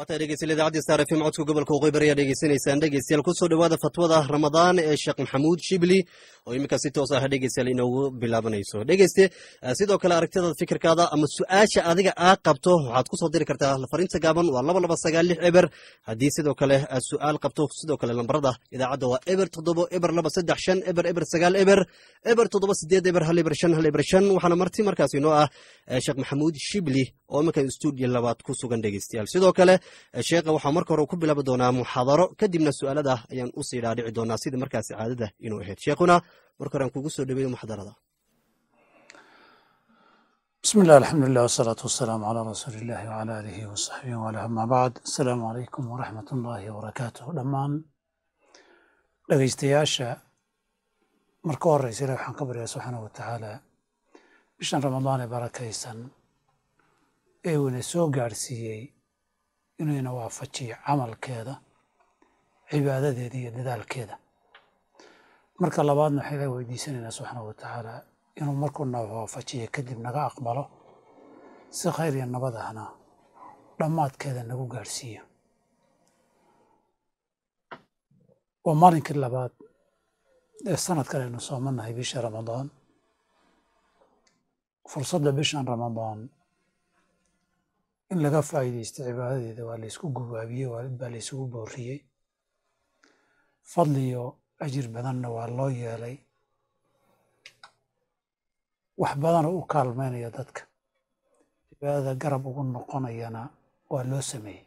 waata dhegeystayaal idaacadii star fm codka gobolka waqooyi bari ayaa dhegeysanaysaan dhegeystayaal kusoo dhowaada fatwada ramadaan ee sheekh maxamuud shibli oo iminka si toos ah dhegeystayaal inoogu bilaabanayso dhegeyste sidoo kale aragtidaada fikirkaada ama su-aasha adiga aad qabto waxaad kusoo diri kartaa fariinta gaaban waa laba laba sagaal lix eber haddii sidoo kale aad su-aal qabto sidoo kale lambarada idaacadda waa eber toddobo eber laba saddex shan eber eber sagaal eber eber toddoba sideed eber hal eber shan hal eber shan waxaana marti markaas inoo ah sheekh maxamuud shibli oo iminka stuudiyo labaad ku sugan dhegeystayaal sidoo kale sheekha waxaa marka hore ku bilaabi doonaa muxaadaro kadibna su-aalada ayaan usii dhaadhici doonaa sida markaasi caadada inuu ahayd sheekhuna marka hore aan kugu soo dhaweeyo muxadarada بسم الله الحمد لله والصلاة والسلام على رسول الله وعلى آله وصحبه وعلى أما بعد السلام عليكم ورحمة الله وبركاته dhammaan dhegeystayaasha marka horeysa ilahi waxaan ka baryaa subxaanahu watacaala bishan ramadaan ee barakaysan ee uu ina soo gaadhsiiyey inuu ina waafajiyo camalkeeda cibaadadeeda iyo dadaalkeeda marka labaadna waxaan ilahi weydiisanaynaa subxaanahu watacaala inuu markuu na waafajiyo kadib naga aqbalo si khayr iyo nabad ahna dhammaadkeeda nagu gaadhsiiyo waa maalinkii labaad ee sanadkan aynu soomanahay bisha ramadaan fursadda bishan ramadaan in laga faa'iidaysto cibaadadeeda waa laysku gubaabiyey baa laysugu booriyey fadliyo ajir badanna waa loo yeelay wax badanoo u kaalmaynaya dadka cibaadada garab ugu noqonayana waa loo sameeyey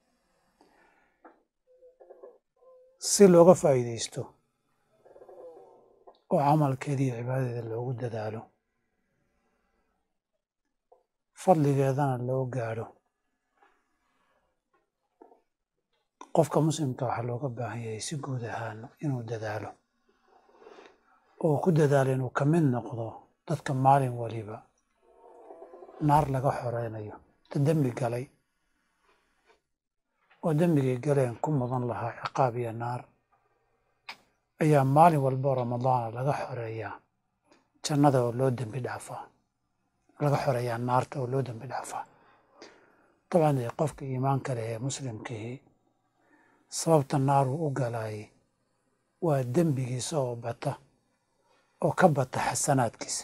si looga faa'iidaysto oo camalkeeda iyo cibaadadeeda loogu dadaalo fadligeedana loo gaadho qofka muslimka waxaa looga baahan yahay si guud ahaan inuu dadaalo oo ku dadaalo inuu ka mid noqdo dadka maalin waliba naar laga xoreynayo ta dembi galay oo dembigay galeen ku mudan lahaa ciqaab iyo naar ayaa maalin walba ramadaana laga xoreeyaa jannada oo loo dembi dhaafaa laga xoreeyaa naarta oo loo dembi dhaafaa dabcan dee qofka iimaanka leh ee muslimkihii sababta naaruu u galaayay waa dembigiisa oo bata oo ka bata xasanaadkiisa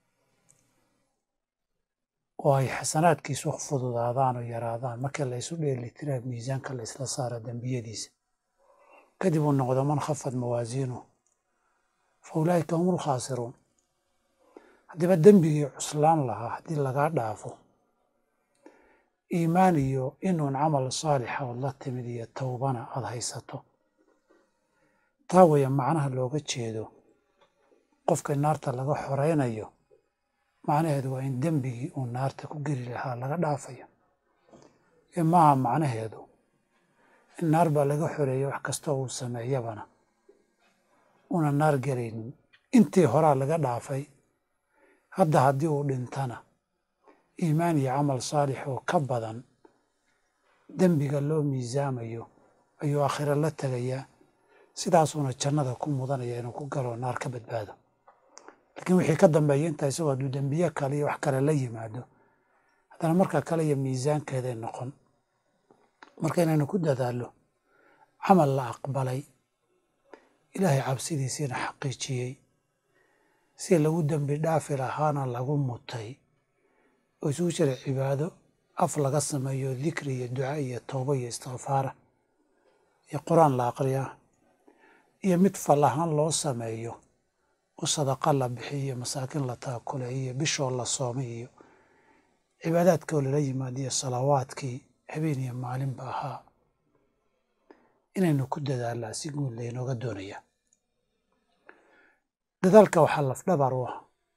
oo ay xasanaadkiisu fududaadaan oo yaraadaan markii la isu dheelitiraa miisaanka la isla saara dembiyadiisa kadib uu noqdo man khafad mawaasiinuh fa ulaa'ika hum ulkhaasiruun haddiiba dembigii cuslaan lahaa haddii lagaa dhaafo iimaan iyo inuun camal saalixa ood la timid iyo towbana aad haysato taa weeye macnaha looga jeedo qofka naarta laga xoreynayo macnaheedu waa in dembigii uu naarta ku geli lahaa laga dhaafayo ee maaha macnaheedu in naar baa laga xoreeyey wax kastoo uu sameeyabana una naar gelaynin intii horaa laga dhaafay hadda haddii uu dhintana iimaan iyo camal saalix oo ka badan dembiga loo miisaamayo ayuu aakhiro la tegayaa sidaasuuna jannada ku mudanaya inuu ku galo naar ka badbaado laakiin wixii ka dambeeya intaa isagoo hadduu dembiye kale iyo wax kale la yimaado haddana marka kale iyo miisaankeeday noqon marka inaynu ku dadaallo camal la aqbalay ilaahay cabsidiisiina xaqiijiyey si lagu dembi dhaafi lahaana lagu mutay oo isugu jira cibaado af laga sameeyo dikri iyo duca iyo towba iyo istikfaara iyo qur-aan la aqriyaa iyo mid fal ahaan loo sameeyo oo sadaqa la bixiy iyo masaakiin la taakulay iyo bishoo la soomay iyo cibaadaadkoo lala yimaado iyo salawaadkii habeen iyo maalinba ahaa inaynu ku dadaalaa si guud laynooga doonayaa dadaalka waxaa lafdhabar u ah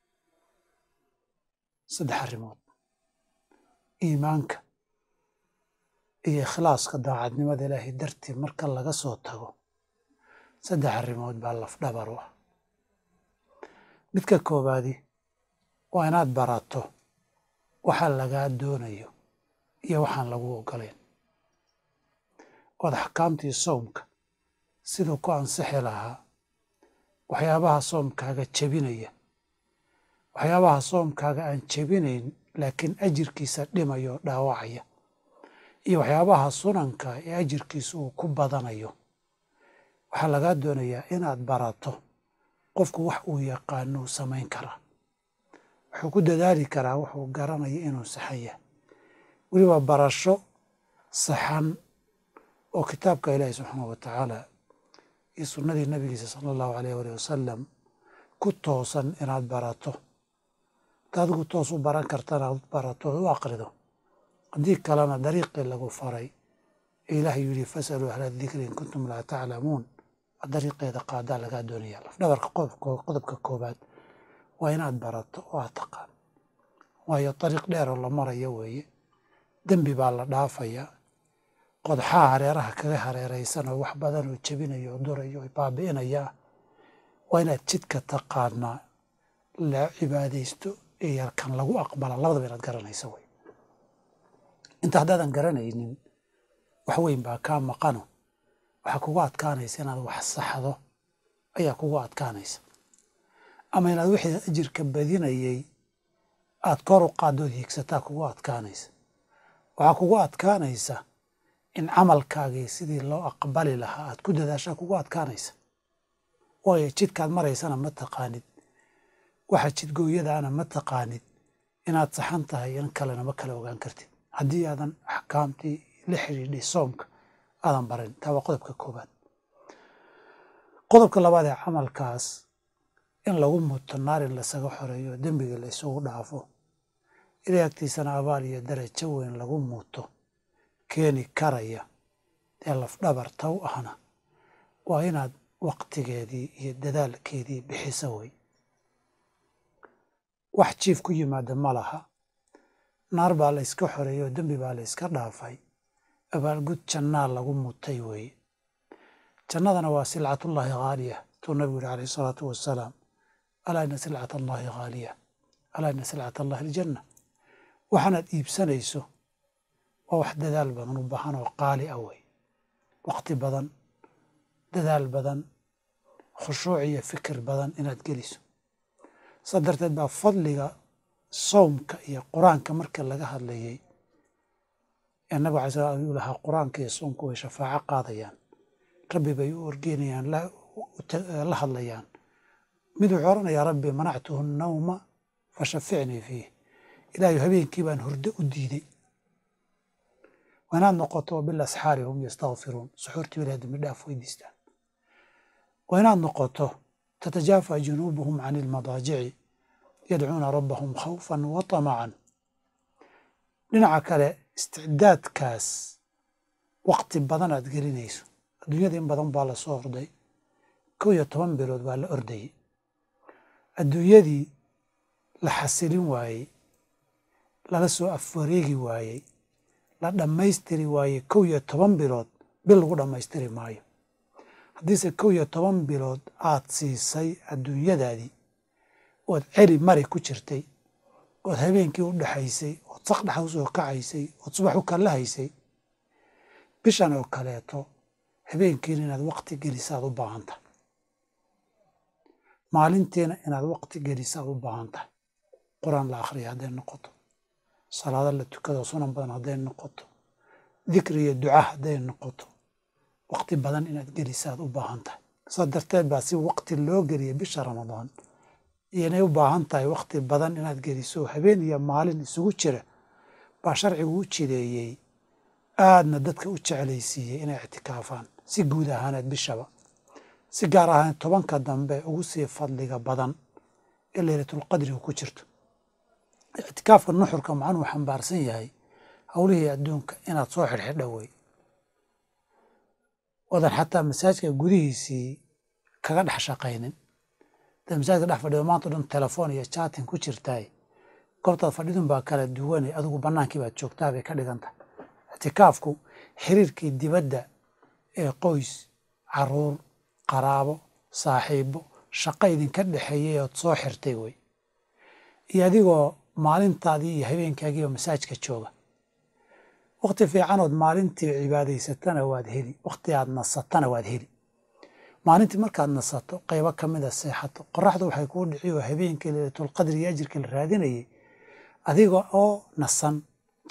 saddex arrimood iimaanka iyo ikhlaaska daacadnimada ilaahay dartii marka laga soo tago saddex arrimood baa lafdhabar u ah midka koowaadi waa inaad barato waxa lagaa doonayo iyo waxaan lagu ogolayn ood axkaamtii soomka siduu ku ansixi lahaa waxyaabaha soomkaaga jebinaya waxyaabaha soomkaaga aan jebinayn laakiin ajirkiisa dhimaya oo dhaawacaya iyo waxyaabaha sunanka ee ajirkiisa uu ku badanayo waxaa lagaa doonayaa inaad barato qofku wax uu yaqaano uu samayn karaa wuxuu ku dadaali karaa wuxuu garanaya inuu saxan yahay weliba barasho saxan oo kitaabka ilaahi subxaana wa tacaala iyo sunnadii nabigiisa sala allahu alayh alih wasalam ku toosan inaad barato hada adigu toos u baran kartana ad barato u aqrido haddii kalena dariiqii lagu faray ee ilaahay yidhi fasaluu ahla dikri in kuntum laa taclamuun dariiqeeda qaadaa lagaa doonaya lafdhabarka qodobka koobaad waa inaad barato oo aad taqaan waayo dariiq dheeroo la marayo weeye dembi baa la dhaafayaa qodxaha hareeraha kaga hareeraysan oo wax badan oo jebinayo oo durayo oo baabi'inaya waa inaad jidka taqaanaa la cibaadaysto ee yarkan lagu aqbala labadaba inaad garanayso wey inta haddaadan garanaynin wax weyn baa kaa maqano waxaa kugu adkaanaysa inaad wax saxdo ayaa kugu adkaanaysa ama inaad wixii ajirka badinayay aad kor u qaaddood hiigsataa kugu adkaanaysa waxaa kugu adkaanaysa in camalkaagii sidii loo aqbali lahaa aad ku dadaashaa kugu adkaanaysa waayo jidkaad maraysana ma taqaanid waxa jidgooyadaana ma taqaanid inaad saxan tahay in kalena ma kala ogaan kartid haddii aadan axkaamtii la xidhiidhay soomka aadan barin taa waa qodobka koobaad qodobka labaad ee camalkaas in lagu muto naar in lasaga xoreeyo dembiga la isugu dhaafo ilay agtiisana abaal iyo darajo weyn lagu muuto keeni karaya ee lafdhabarta u ahna waa inaad waqtigeedii iyo dadaalkeedii bixisa wey wax jiif ku yimaada ma laha naar baa la yska xoreeyey oo dembi baa la yska dhaafay abaalgud jannaa lagu mutay weeye jannadana waa silcatullaahi haaliya tuu nabigu yihi calayh isalaatu wasalaam alaa ina silcat allaahi haaliya alaa ina silcat allahi aljanna waxaanaad iibsanayso waa wax dadaal badan u baahan oo qaali ah wey waqti badan dadaal badan khushuuc iyo fikir badan inaad geliso saa darteed baa fadliga sawmka iyo qur-aanka marka laga hadlayay ee nabig alay slam ayuu lahaa qur-aanka iyo soomku way shafaaco qaadayaan rabbi bay u orgeynayaan la hadlayaan mid wuxuu odhanayaa rabbi manactuhu nawma fashaficnii fiih ilaahay habeenkii baan hurdo u diiday waa inaad noqoto bilasxaari hum yastakfiruun suxuurtii ilahay dambi dhaaf weydiistaan waa inaad noqoto tatajaafa junuubuhum can ilmadaajici yadcuuna rabbahum khawfan wa tamacan dhinaca kale isticdaadkaas waqti badan aad gelinayso adduunyada in badan baa lasoo orday kow iyo toban bilood baa la ordayey adduunyadii la xasilin waayey lala soo afwareegi waayey la dhammaystiri waayey kow iyo toban bilood bil lagu dhammaystiri maayo haddiise kow iyo toban bilood aad siisay adduunyadaadii ood celi mari ku jirtay ood habeenkii u dhexaysay ood saqdhaxa usoo kacaysay ood subax u kallahaysay bishan oo kaleeto habeenkiina inaad waqti gelisaad u baahan tahay maalintiina inaad waqti gelisaad u baahan tahay qur-aan la akhriya hadday noqoto salaado la tukado sunan badan hadday noqoto dikri iyo duca hadday noqoto waqti badan inaad gelisaad u baahan tahay saa darteed baa si waqti loo geliya bisha ramadaan iyo inay u baahan tahay waqti badan inaad geliso habeen iyo maalin isugu jira baa sharcigu u jideeyey aadna dadka u jeclaysiiyey inay ictikaafaan si guud ahaaneed bishaba si gaar ahaaneed tobanka dambe ugu sii fadliga badan ee leylatulqadrigu ku jirto ictikaafka nuxurka macnuhu xambaarsan yahay howlihii adduunka inaad soo xidhxidha wey wadan xataa masaajka gudihiisii kaga dhex shaqaynin dad masaajka dhex fadhido maanta o dhan telefoon iyo jaatin ku jirtaay goobtaad fadhidun baa kala duwane adigu bannaankii baad joogtaa bay ka dhigan tahay ictikaafku xiriirkii dibadda ee qoys caruur qaraabo saaxiibo shaqo idinka dhexeeyay ood soo xirtay wey iyo adigoo maalintaadii iyo habeenkaagiiba masaajka jooga waqti fiicanood maalintii cibaadaysatana waad heli waqti aad nasatana waad heli maalintii markaad nasato qaybo ka mida seexato qoraxdu waxay kuu dhici oo habeenkii leylatulqadri iyo ajirkii la raadinayay adiga oo nasan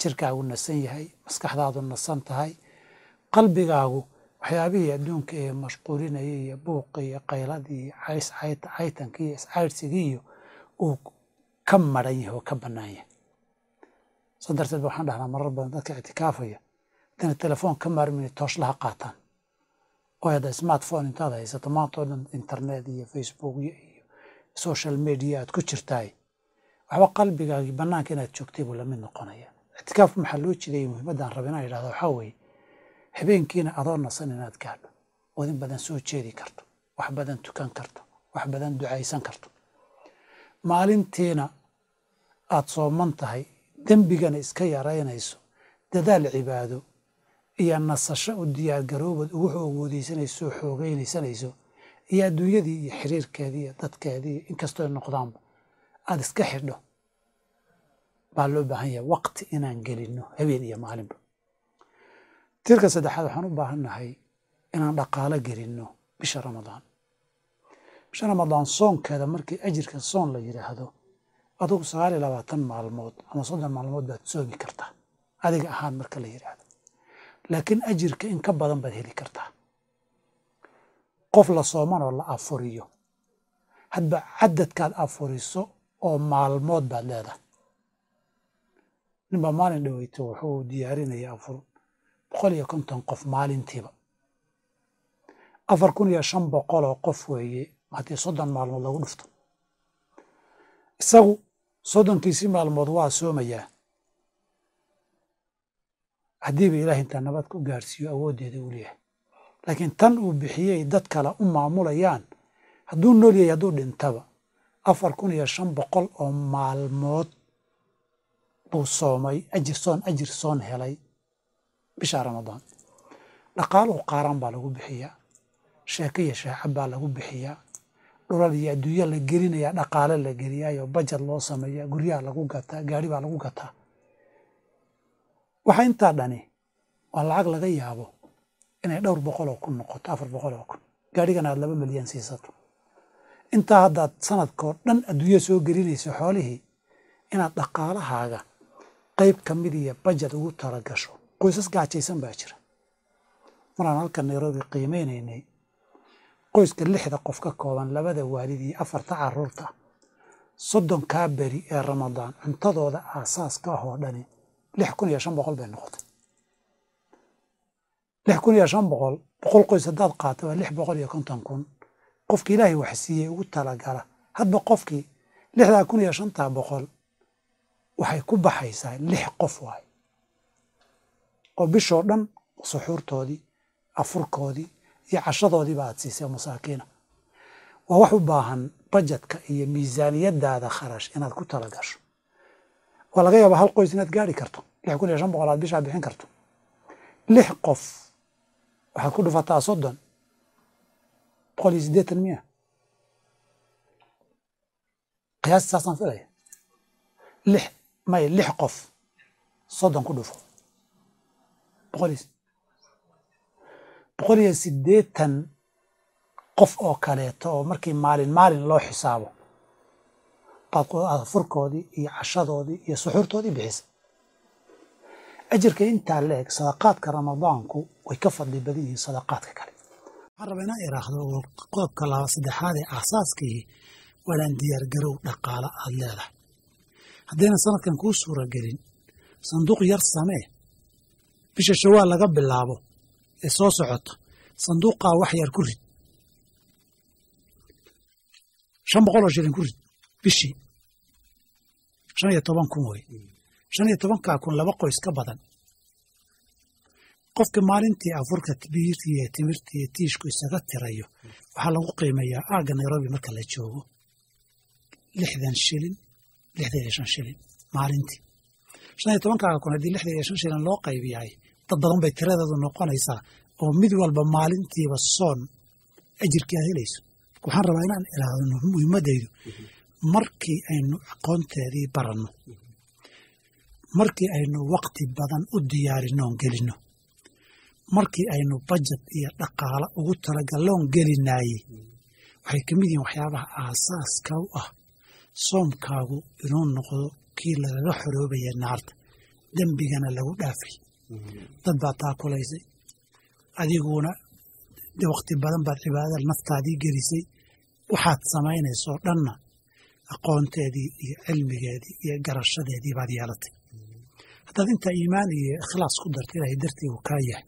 jirkaagu nasan yahay maskaxdaadu nasan tahay qalbigaagu waxyaabihii adduunka ee mashquulinaya iyo buuqi iyo qayladii iyo caytankii iyo iscaydhsigii iyo uu ka maran yahay oo ka bannaan yahay saa darteed ba waxaan dhahnaa marar badan dadka ictikaafaya hadayna telefoon ka maarmin tooshlaha qaataan oo hadda smartphone intaad haysato maanta oo dhan internet iyo facebook iyo social media aad ku jirtaay waxba qalbigaagii bannaanka inaad joogtay buu lamid noqonaya ictikaafku maxaa loo jeedayay muhiimaddaan raba inaan idhahdo waxaa weeye habeenkiina adoo nasan inaad gaadho ood in badan soo jeedi karto wax badan tukan karto wax badan ducaysan karto maalintiina aad sooman tahay dembigana iska yaraynayso dadaal cibaado iyo nasasho u diyaargaroobood ugu xoogoodeysanayso oo xoogeynaysanayso iyo adduunyadii iyo xiriirkeedii iyo dadkeedii inkastoo ay noqdaanba aada iska xidho baa loo baahan yahay waqti inaan gelinno habeen iyo maalinba tirka saddexaad waxaan u baahannahay inaan dhaqaalo gelinno bisha ramadaan bisha ramadaan soonkeeda markii ajirka soon la yidhaahdo adugu sagaal iyo labaatan maalmood ama soddon maalmood baad soomi kartaa adiga ahaan marka la yidhaahdo laakiin ajirka in ka badan baad heli kartaa qof la sooman oo la afuriyo hadba cadadkaad afuriso oo maalmood baad leedahay ninbaa maalin dhaweyto wuxuu diyaarinaya afur boqol iyo konton qof maalintiiba afar kun iyo shan boqol oo qof weeye haddii soddon maalmood lagu dhufto isagu soddonkiisii maalmood waa soomayaa haddiiba ilaah intaa nabad ku gaarsiiyo awooddeeda uu leeyahay laakiin tan uu bixiyey dad kale u maamulayaan hadduu nool yahay hadduu dhintaba afar kun iyo shan boqol oo maalmood buu soomay ajir soon ajir soon helay bisha ramadaan dhaqaaluhu qaaraan baa lagu bixiyaa sheeko iyo shaacab baa lagu bixiyaa dhulal iyo adduunya la gelinayaa dhaqaale la geliyaayo bajad loo sameeyaa guryaha lagu gataa gaari baa lagu gataa waxa intaa dhani waa lacag laga yaabo inay dhowr boqol oo kun noqoto afar boqol oo kun gaarigana aad laba milyan siisato intaa haddaad sanadkoo dhan adduunya soo gelinayso xoolihii inaad dhaqaalahaaga qayb ka mid iyo bajad ugu talagasho qoysas gaajaysan baa jira maraan halkan nairobi qiimeynaynay qoyska lixda qof ka kooban labada waalid iyo afarta caruurta soddonkaa beri ee ramadaan cuntadooda aasaaska ah oo dhani lix kun iyo shan boqol bay noqotay lix kun iyo shan boqol boqol qoys haddaad qaato waa lix boqol iyo konton kun qofki ilaahay wax siiyey ugu talagala hadba qofkii lixdaa kun iyo shantaa boqol waxay ku baxaysaa lix qof waay oo bishoo dhan suxuurtoodii afurkoodii iyo cashadoodiiba aad siisay masaakiina waa wax u baahan bajetka iyo miisaaniyadaada kharash inaad ku talagasho waa laga yaabaa hal qoys inaad gaari karto lix kun iyo shan boqol aad bishaa bixin karto lix qof waxaad ku dhufataa soddon boqol iyo siddeetan miya qiyaasti saasaan filaya lix may lix qof soddon ku dhufo boqol iyo boqol iyo siddeetan qof oo kaleeto oo markii maalin maalin loo xisaabo baad furkoodii iyo cashadoodii iyo suxuurtoodii bixisa ajirka intaa la eg sadaqaadka ramadaanku way ka fadli badan yihiin sadaqaadka kale waxaan rabaa inaan iraahdo oo qodobka laba saddexaad ee aasaaskii walaan diyaargarow dhaqaalo aad leedahay haddayna sanadkan kuu suura gelin sanduuq yar samee bisha shawaal laga bilaabo ee soo socota sanduuqaa wax yar ku rid shan boqol oo shilin ku rid bishii shan iyo toban kun wey shan iyo tobankaa kun laba qoys ka badan qofka maalintii afurka biirtii iyo timirtii iyo tiishku isaga tirayo waxaa lagu qiimeeyaa aagga nairobi marka la joogo lixdan shilin lixdan iyo shan shilin maalintii shan iyo tobankaaga kun haddii lixdan iyo shan shilin loo qaybiyahay dad badan bay tiradeedu noqonaysaa oo mid walba maalintiiba soon ajirkii aad helayso waxaan rabaa inaan ilaahdo muhiimaddaydu markii aynu aqoonteedii baranno markii aynu wakti badan u diyaarinnoon gelinno markii aynu bajad iyo dhaqaalo ugu talagalloon gelinaayey waxay ka mid yihiin waxyaabaha aasaaska u ah soomkaagu inuu noqdo kii lagaga xoroobaya naarta dembigana lagu dhaafay dad baad taakulaysay adiguna de wakti badan baad cibaadada naftaadii gelisay waxaad samaynaysoo dhanna aqoonteedii iyo cilmigeedii iyo garashadeedii baad yeelatay haddaad intaa iimaan iyo ikhlaas ku darta ilaahay dartii uu kaa yahay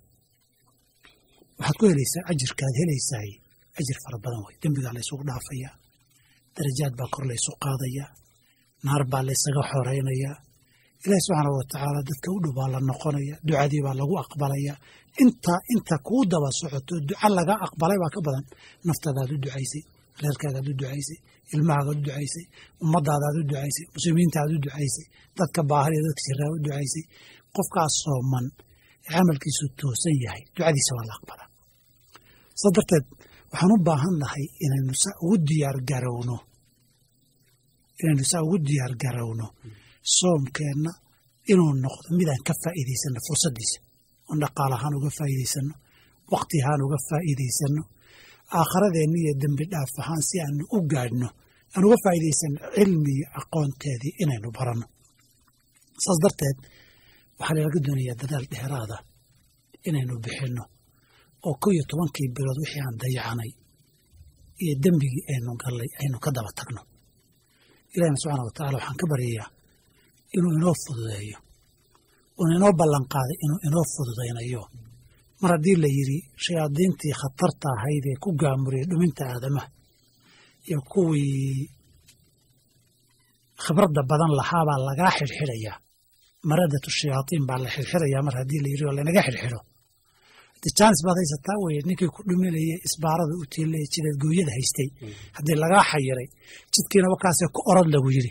waxaad ku helaysaa ajirkaad helaysaay ajir fara badan wey dembigaa laysugu dhaafayaa darajaad baa kor laysu qaadayaa naar baa laysaga xoraynayaa ilaahi subxaanau watacaala dadka u dhow baa la noqonaya ducadii baa lagu aqbalayaa intaa inta kuu daba socoto duca laga aqbalay baa ka badan naftaadaad u ducaysay reerkaagaad u ducaysay ilmahaagaad u ducaysay ummadaadaad u ducaysay muslimiintaad u ducaysay dadka baahariya dadka jiraa u ducaysay qofkaas sooman ee camalkiisu toosan yahay ducadiisa waa la aqbalaa saa darteed waxaan u baahan nahay inaynu saa ugu diyaar garowno inaynu saa ugu diyaar garowno soomkeenna inuu noqdo midaan ka faa'iidaysanno fursaddiisa oon dhaqaalahaan uga faa'iidaysanno waqti ahaan uga faa'iidaysanno aakharadeenna iyo dembi dhaaf ahaan si aanu u gaadhno aan uga faa'iidaysanno cilmi iyo aqoonteedii inaynu baranno saas darteed waxaa lalaga doonayaa dadaal dheeraada inaynu bixinno oo kow iyo tobankii bilood wixii aan dayacanay iyo dembigii aynu gallay aynu ka daba tagno ilahina subxaana watacala waxaan ka baryayaa inuu inoo fududeeyo uuna inoo ballanqaaday inuu inoo fududaynayo mar haddii la yidhi shayaadiintii khatarta ahayd ee ku gaamuriyey dhuminta aadamaha iyo kuwii khibradda badan lahaabaa lagaa xidhxidhayaa maradatu shayaatiin baa la xidhxidhayaa mar haddii la yidhi oo laynaga xidhxidho jaanis baad haysataa weye ninkii ku dhuminayay isbaarada u tiilaya jideed gooyada haystay haddii lagaa xayiray jidkiina wakaasee ku orod lagu yidhi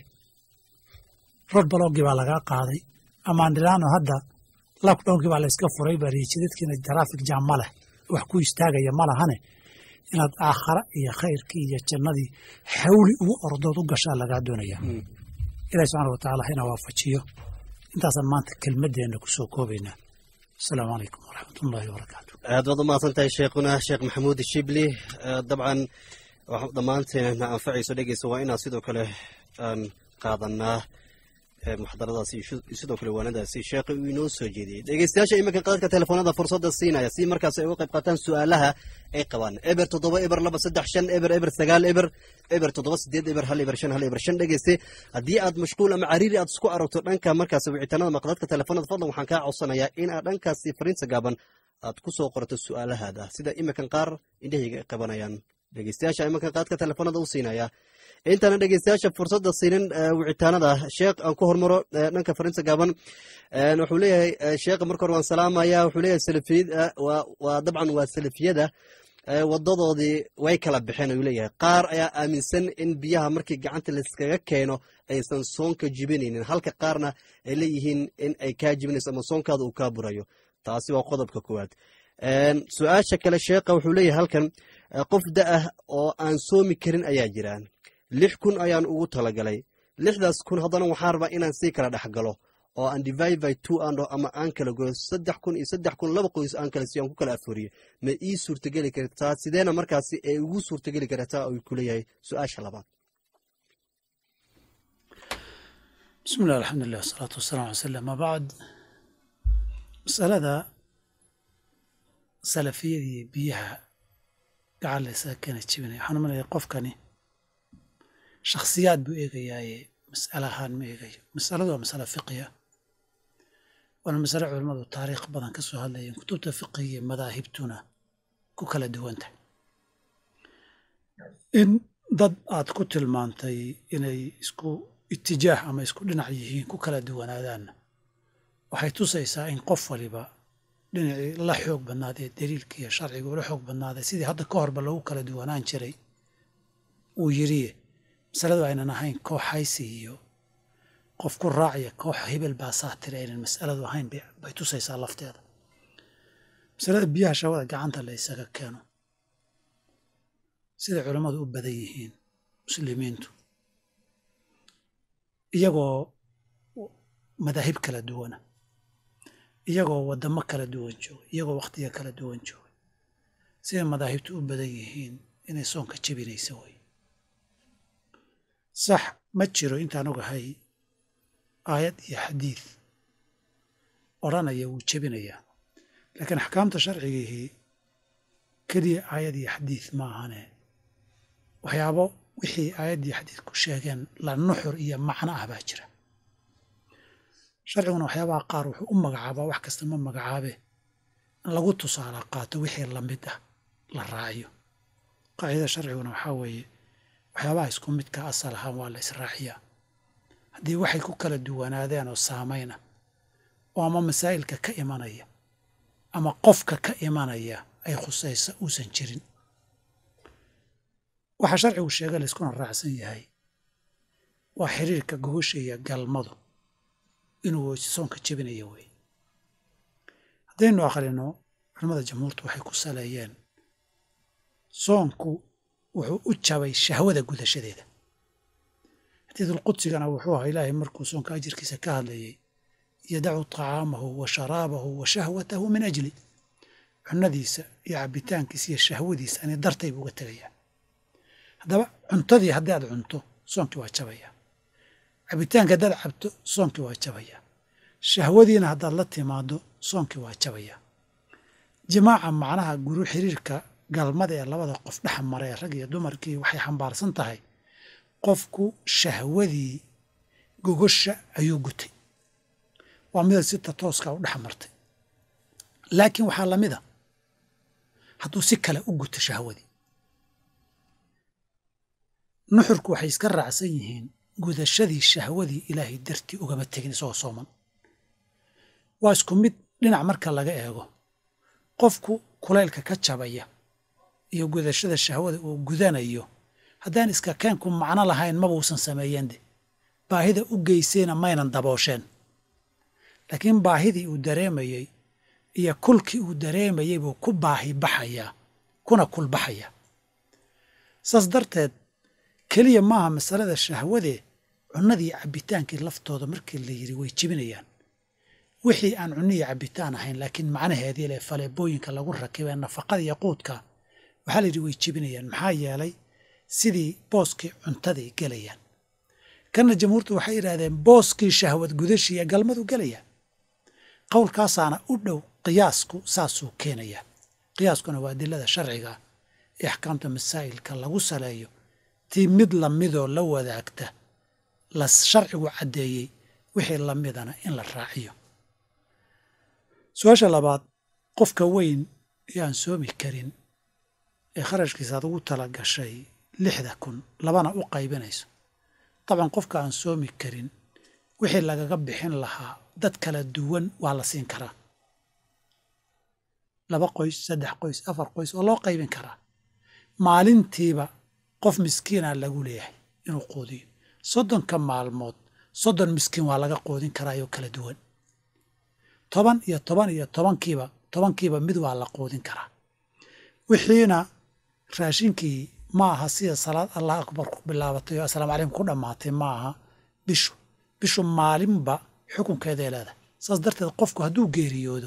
rod balogii baa lagaa qaaday amaandhilaano hadda lockdownkii baa layska furay bariye jidadkiina trafik jam ma leh wax ku istaagaya ma lahane inaad aakhara iyo khayrkii iyo jannadii xawli ugu ordood u gashaa lagaa doonaya ilahi subxana watacaala hana waafajiyo intaasaan maanta kelmadeenna kusoo koobaynaa asalaamu calaykum waraxmat ullahi wabarakaatu aad baad u mahadsan tahay sheekhuna sheekh maxamuud shibli dabcan dhammaanteena anfacayso dhegeysa waa inaan sidoo kale aan qaadanaa muxadaradaasi sidoo kale waanadaasi sheekha uu inoo soo jeediyey dhegeystayaasha iminka qaadka telefoonada fursadda siinaya si markaas ay uga qayb qaataan su-aalaha ay qabaan eber toddoba eber laba saddex shan eber eber sagaal eber eber toddoba sideed eber hal eber shan hal eber shan dhegeyste haddii aad mashquul ama cariiri aad isku aragto dhanka markaas wicitaanada maqdadka telefoonada fadlan waxaan kaa codsanayaa in aad dhankaasi fariinta gaaban aad ku soo qorto su-aalahaada sida iminkan qaar indhahayga ay qabanayaan dhegeystayaasha iminkan qaadka telefoonada u siinaya intaana dhegeystayaasha fursadda siinin wicitaanada sheekh aan ku hormaro dhanka fariinta gaaban wuxuu leeyahay sheekha marka hore waan salaamaya wuxuu leeyahay salafiyada waa dabcan waa salafiyada wadadoodii way kala baxeen ayuu leeyahay qaar ayaa aaminsan in biyaha markii gacanta layskaga keeno aysan soonka jibinaynin halka qaarna ay leeyihiin in ay kaa jibinayso ama soonkaada uu kaa burayo taasi waa qodobka koowaad su-aasha kale sheekha wuxuu leeyahay halkan qof da-ah oo aan soomi karin ayaa jiraan lix kun ayaan ugu talagalay lixdaas kun haddana waxaan rabaa inaan sii kala dhex galo oo aan divide by two andho ama aan kala goyo saddex kun iyo saddex kun laba qoys aan kala siiyo aan ku kala afuriyo ma ii suurtageli kartaa sideena markaasi ay ugu suurtageli kartaa uu ku leeyahay su-aasha labaad bismi llah alxamdulilah wasalaatu wasalaam ala sala ama bacd masalada salafiyadii biyaha gacan laysaga keena jibinaya waxaan umalaya qofkani shakhsiyaad buu eegayaaye mas'ale ahaan ma eegayo masaladu waa masale fiqiya waana masale culammadu taariikh badan ka soo hadlayeen kutubta fiqiga iyo madaahibtuna ku kala duwanta in dad aad ku tilmaantay inay isku itijaah ama isku dhinac yihiin ku kala duwanaadaanna waxay tusaysaa in qof waliba dhinacii la xoog badnaadee daliilka iyo sharciga ula xoog badnaaday sidii hadda ka horba lagu kala duwanaan jiray uu yiriye masaladu aynan ahayn koox haysi iyo qof ku raacaya koox hebel baa saatiri aynan masaladu ahayn bay tusaysaa lafteeda masalada biyaha shawada gacanta la ysaga keeno siday culammadu u badan yihiin muslimiintu iyagoo madaahib kala duwana iyagoo waddamo kala duwan jooga iyagoo wakhtiga kala duwan jooga siday madaahibtu u badan yihiin inay soonka jebinaysa way sax ma jiro intaan ogahay aayad iyo xadiid odhanaya wuu jebinayaa laakiin axkaamta sharcigihii keliya aayad iyo xadiid ma ahane waxyaabo wixii aayad iyo xadiid ku sheegeen la nuxur iyo macno ah baa jira sharciguna waxyaabaha qaar wuxuu u magacaabaa wax kasta ma magacaabe in lagu tusaala qaato wixii lamid ah la raaciyo qaacidada sharciguna waxaa weeye waxyaabaha isku midka asal ahaan waa la israaciyaa haddii waxay ku kala duwanaadeen oo saamayna oo ama masaa'ilka ka imanaya ama qofka ka imanaya ay khusaysa uusan jirin waxaa sharcigu sheega layskuna raacsan yahay waa xiriirka gogosha iyo galmadu inuu soonka jebinayo wey haddaynu akhrino culamada jamhuurtu waxay ku saleeyeen soonku wuxuu u jabay shahwada gudashadeeda xadiidulqudsigana wuxuu ahaa ilaahay markuu soonka ajirkiisa ka hadlayay yadacu طacaamahu wa sharaabahu wa shahwatahu min ajli cunadiisa iyo cabitaankiisa iyo shahwadiisa ani dartay buu uga tegayaa haddaba cuntadii haddii aad cunto soonkii waa jabaya cabitaanka haddaad cabto soonkii waa jabaya shahwadiina haddaad la timaado soonkii waa jabaya jimaaca macnaha guru xiriirka galmada ee labada qof dhex mara ee rag iyo dumarkii waxay xambaarsan tahay qofku shahwadii gogosha ayuu gutay waa mida sita tooska u dhex martay laakiin waxaa la mid a hadduu si kale u guto shahwadii nuxurku waxay iska raacsan yihiin gudashadii shahwadii ilaahay dartii ugama tegin isagoo sooman waa isku mid dhinac marka laga eego qofku kulaylka ka jabaya iyo gudashada shahwada uu gudanayo haddaan iska keenku macno lahayn mabuusan sameeyeen de baahida u geysayna maynan daboosheen laakiin baahidii uu dareemayey iyo kulkii uu dareemayey buu ku baahi baxayaa kuna kulbaxayaa saas darteed keliya maaha masalada shahwadee cunnadii cabbitaankii laftooda markii la yidhi way jebinayaan wixii aan cunniyi cabbitaan ahayn laakiin macnaheedii leh faleebooyinka lagu rakibee nafaqada iyo quudka waxaa la yidhi way jebinayaan maxaa yeelay sidii booskii cuntaday gelayaan kanna jamhuurtu waxay yidhahdeen booskii shahwad gudashii ee galmadu gelayaan qowlkaasaana u dhow qiyaasku saasuu keenayaa qiyaaskuna waa adilada sharciga ee axkaamta masaa'ilka lagu saleeyo tii mid lamidoo la wadaagta la sharcigu caddeeyey wixii lamidana in la raaciyo su-aasha labaad qofka weyn ee aan soomi karin ee kharashkiisa aad ugu tala gashay lixda kun labana u qaybinayso dabcan qofka aan soomi karin wixii lagaga bixin lahaa dad kala duwan waa la siin karaa laba qoys saddex qoys afar qoys oo loo qaybin karaa maalintiiba qof miskiina lagu leeyahay inuu quudiyo soddonka maalmood soddon miskiin waa laga quudin karaayoo kala duwan toban iyo toban iyo tobankiiba tobankiiba mid waa la quudin karaa wixiina raashinkii ma aha sida salaad allah akbar ku bilaabatay oo assalaamu calaykum ku dhammaatay ma aha bishu bishu maalinba xukunkeeday leedahay saas darteed qofku hadduu geeriyoodo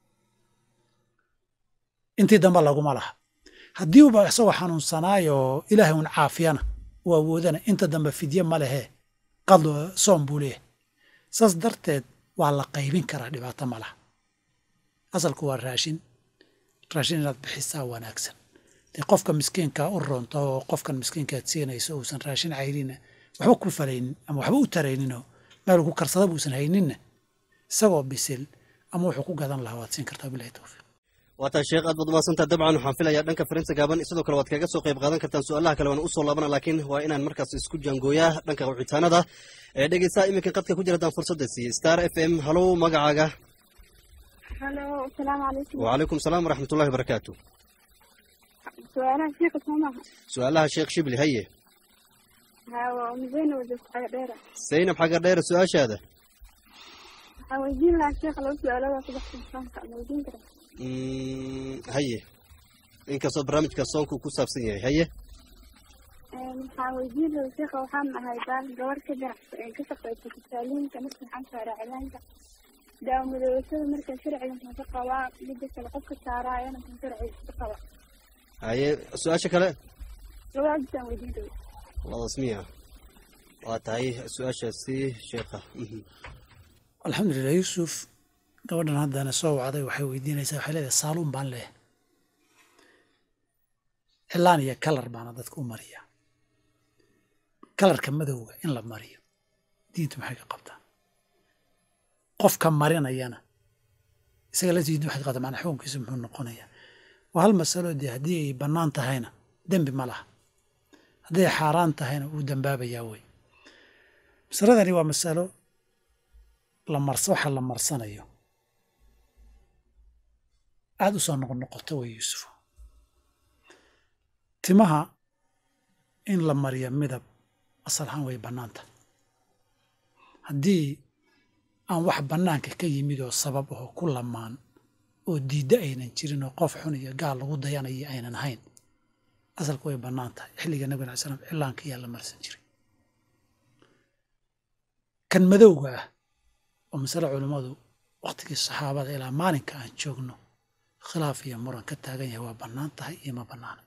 intii dambe laguma laha haddii uba isagoo xanuunsanaayoo ilaahay un caafiyana uu awoodana inta dambe fidye ma lehee qadlo soom buu leeyahay saas darteed waa la qaybin karaa dhibaato ma laha asalku waa raashin raashin inaad bixisaa wanaagsan dee qofka miskiinkaa u roonto oo qofkan miskiinkaad siinayso uusan raashin cayrina waxba ku falaynin ama waxba u tarayninoo meel ku karsada buusan hayninna isagoo bisil ama wuxuu ku gadan lahaa waad siin kartaa bilahi towfiiq waataa sheekh aad baad umaadsanta dabcan waxaan filayaa dhanka farinta gaaban sidoo kale waad kaga soo qayb qaadan kartaan su-aalaha kale waan usoo laabana laakiin waa inaan markaas isku jaangooyaa dhanka wicitaanada ee dhegeysaa iminka qadka ku jira haddaan fursadda siiye star f m halow magacaaga halo asalaamu calaykum wacalaykum salaam waraxmatullahi wabarakaatu su-aalaha sheeka soo maaha su-aalaha sheekh shibli haye haa waa umudeyna wajogta cagadheera saynab xagar dheere su-aashaada waxaa weydiin lahaa sheekha laba su-aalada subaxka insaanka ma weydiin kara Mm, haye inkastoo barnaamijka soonku ku saabsan yahay haye waxaa weydiin lahaa sheekha waxaan ahay baan gabar ka ganacsa ka shaqeysa kasaaliinka marka waxaan saaraa cilaanka daawamadooshada marka sharciga maxaan ka qabaa midda kale qofka saaraayana maxaan sharciga ka qabaa haye su-aasha kale labadaasaan weydiin kara labadaas miya waa tahay su-aashaasi sheekha Mhm. alxamdulilah yuusuf gabadhan haddana soo wacday waxay weydiinaysaa waxay leedahay saaluun baan leeyahay cilaan iyo kalar baana dadka u mariyaa kalarka madowga in la mariyo diintu maxay ka qabtaa qofka marinayana isaga la diintu maxay ka qabtaa macnaa xukunkiisu muxuu noqonayaa waa hal masalo dee haddii ay bannaan tahayna dembi ma laha hadday xaaraan tahayna wuu dembaabayaa wey masaladani waa masalo la mars waxa la marsanayo aada u soo noqnoqoto wey yuusufo timaha in la mariyo midab asal ahaan way bannaanta haddii aan wax bannaanka ka yimid oo sabab aho ku lamaan oo diiddo aynan jirin oo qof xun iyo gaal lagu dayanayo aynan ahayn asalku way bannaan tahay xilliga nabig alay slam cilaanka ayaa la marsan jiray kan madowga ah oo masale culummadu wakhtigii saxaabada ilaa maalinka aan joogno khilaaf iyo muran ka taagan yahay waa bannaan tahay iyo ma bannaana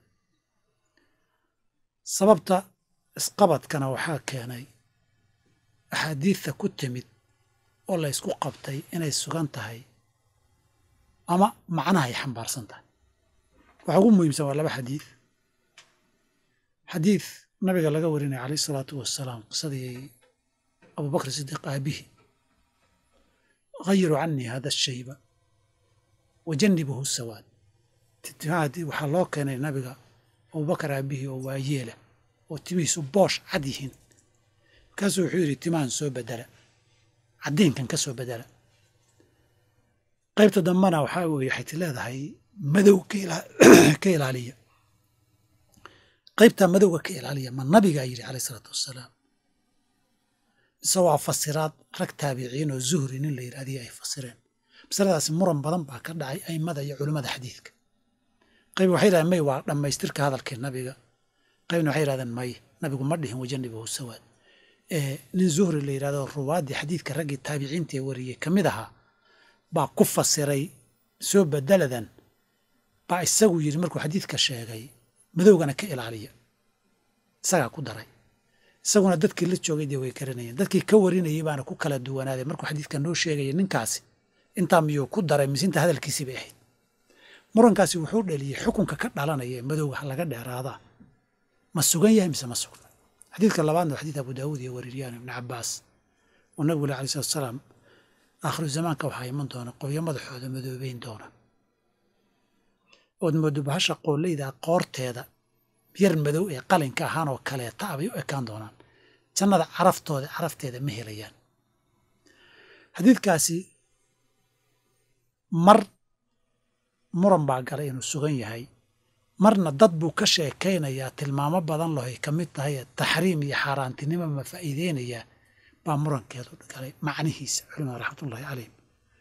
sababta isqabadkana waxaa keenay axaadiidta ku timid oo la ysku qabtay inay sugan tahay ama macnaha ay xambaarsan tahay waxa ugu muhiimsan waa laba xadiid xadiid nabiga laga warinaya calayh isalaatu wasalaam qisadii abubakr sidiiq aabihi hayiruu canii hada ashayba wajanibuhu sawaad waxaa loo keenay nabiga abubakar aabihii oo waayeela oo timihiisu boosh cad yihiin markaasuu wuxuu yidhi timahan soo bedela caddiinkan ka soo bedela qaybta dambena waxaa weye waxay ti leedahay madow ka ilaaliya qaybtaa madowga ka ilaaliya ma nabigaa yidhi calayh isalaatu wassalaam mise waa fasiraad rag taabiciin oo zuhri nin la yidhahdiyo ay fasireen masaladaasi muran badan baa ka dhacay aimada iyo culimmada xadiidka qayb waxay yidhahdeen may waa dhammaystirka hadalkii nabiga qaybna waxay yidhahdeen may nabigu ma dhihin wajanibahu sawaad nin zuhri la yidhahdo ruwaaddii xadiidka raggii taabiciinta ee wariyey ka mid ahaa baa ku fasiray soo bedeladan baa isagu yidhi markuu xadiidka sheegay madowgana ka ilaaliya isagaa ku daray isaguna dadkii la joogay dee way karanayeen dadkii ka warinayay baana ku kala duwanaaday markuu xadiidka noo sheegaya ninkaasi intaa miyuu ku daray mise inta hadalkiisii bay ahayd murankaasi wuxuu dhaliyey xukunka ka dhalanaya ee madowga laga dheeraadaa ma sugan yahay mise ma sugna xadiidka labaadna waa xadiid abu daawuud iyo waririyaan ibni cabaas oo nabigu le alai salatu salaam aakhiru zamaanka waxaa iman doona qolyo madaxooda madoobeyn doona ood moodo bahasha qooleyda qoorteeda yar madow ee qalinka ahaan oo kaleeta abay u ekaan doonaan jannada caraftooda carafteeda ma helayaan xadiidkaasi mar muran baa galay inuu sugan yahay marna dad buu ka sheekaynayaa tilmaamo badan lahoy ka mid tahay taxriim iyo xaaraantinimo ma faa'iideynayaa baa murankeedu galay macnihiisa culimada raxmatullahi calayhim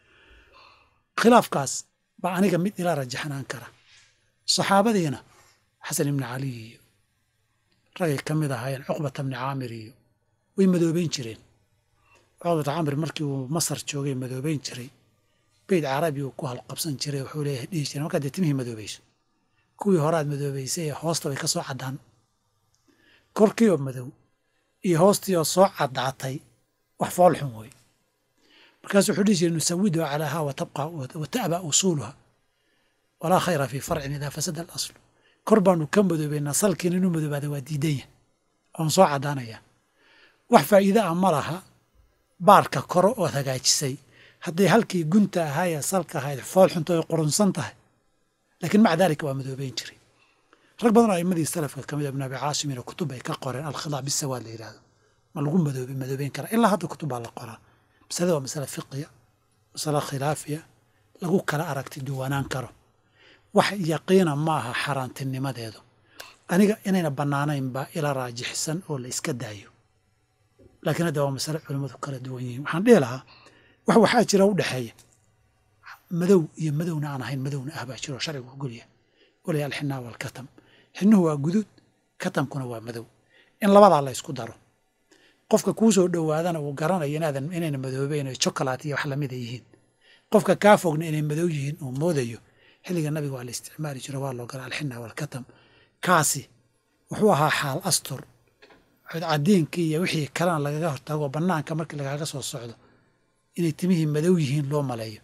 khilaafkaas baa aniga mid ila rajaxnaan kara saxaabadiina xasan ibni cali iyo ragay ka mid ahaayeen cuqbata bni caamir iyo way madoobeyn jireen cuqbata caamir markii uu masar joogay madoobeyn jiray beyd carabi uu ku halqabsan jiray wuxuu leeyahay dhihi jiray markaad dee timihii madoobayso kuwii horaad madoobaysay ee hoosta bay ka soo caddaan korkii oo madow iyo hoostii oo soo caddaatay wax fool xun wey markaasu wuxuu dhihi jiray nusawiduha calaaha wa ta'ba usuuluha walaa khayra fii farcin idaa fasada alaslu kor baanu ka madoobaynaa salkiina inuu madoobaada waa diidanya oon soo caddaanaya wax faa'iide ah ma laha baarka koro ood hagaajisay hadday halkii gunta ahaayee salka ahayd fool xunto ay qurunsan tahay laakiin maca daalika waa madoobeyn jiray rag badan oo aimadii salafka ka mid a ibn abi caasim ina kutub ay ka qoreen alkhidaa bisawaad la yidhahdo ma lagu madoobe madoobeyn karaa ilaa hadda kutub baa la qoraa masalada waa masale fiqiya masale khilaafiya lagu kala aragti duwanaan karo wax yaqiina ma aha xaaraantinimadeedu aniga inayna bannaanayn baa ila raajixsan oo la iska daayo laakiin hadda waa masale culimmadu kala duwan yihiin waxaan dhihi lahaa wax waxaa jira u dhexeeya madow iyo madowna aan ahayn madowna ah baa jiro sharcigu ogolyahay walaya alxinaa waalkatam xinnuhu waa guduud katamkuna waa madow in labadaa la ysku daro qofka kuu soo dhowaadana uu garanayo inaadan inayna madoobeyn oo jokolaat iyo wax lamida yihiin qofka kaa fogna inay madow yihiin uu moodayo xilliga nabiga waa la isticmaali jiro waa loo gala alxinaa waalkatam kaasi wuxuu ahaa xaal astur cadiinkii iyo wixii kalena lagaga hortago bannaanka markii lagaaga soo socdo inay timihii madow yihiin loo maleeyo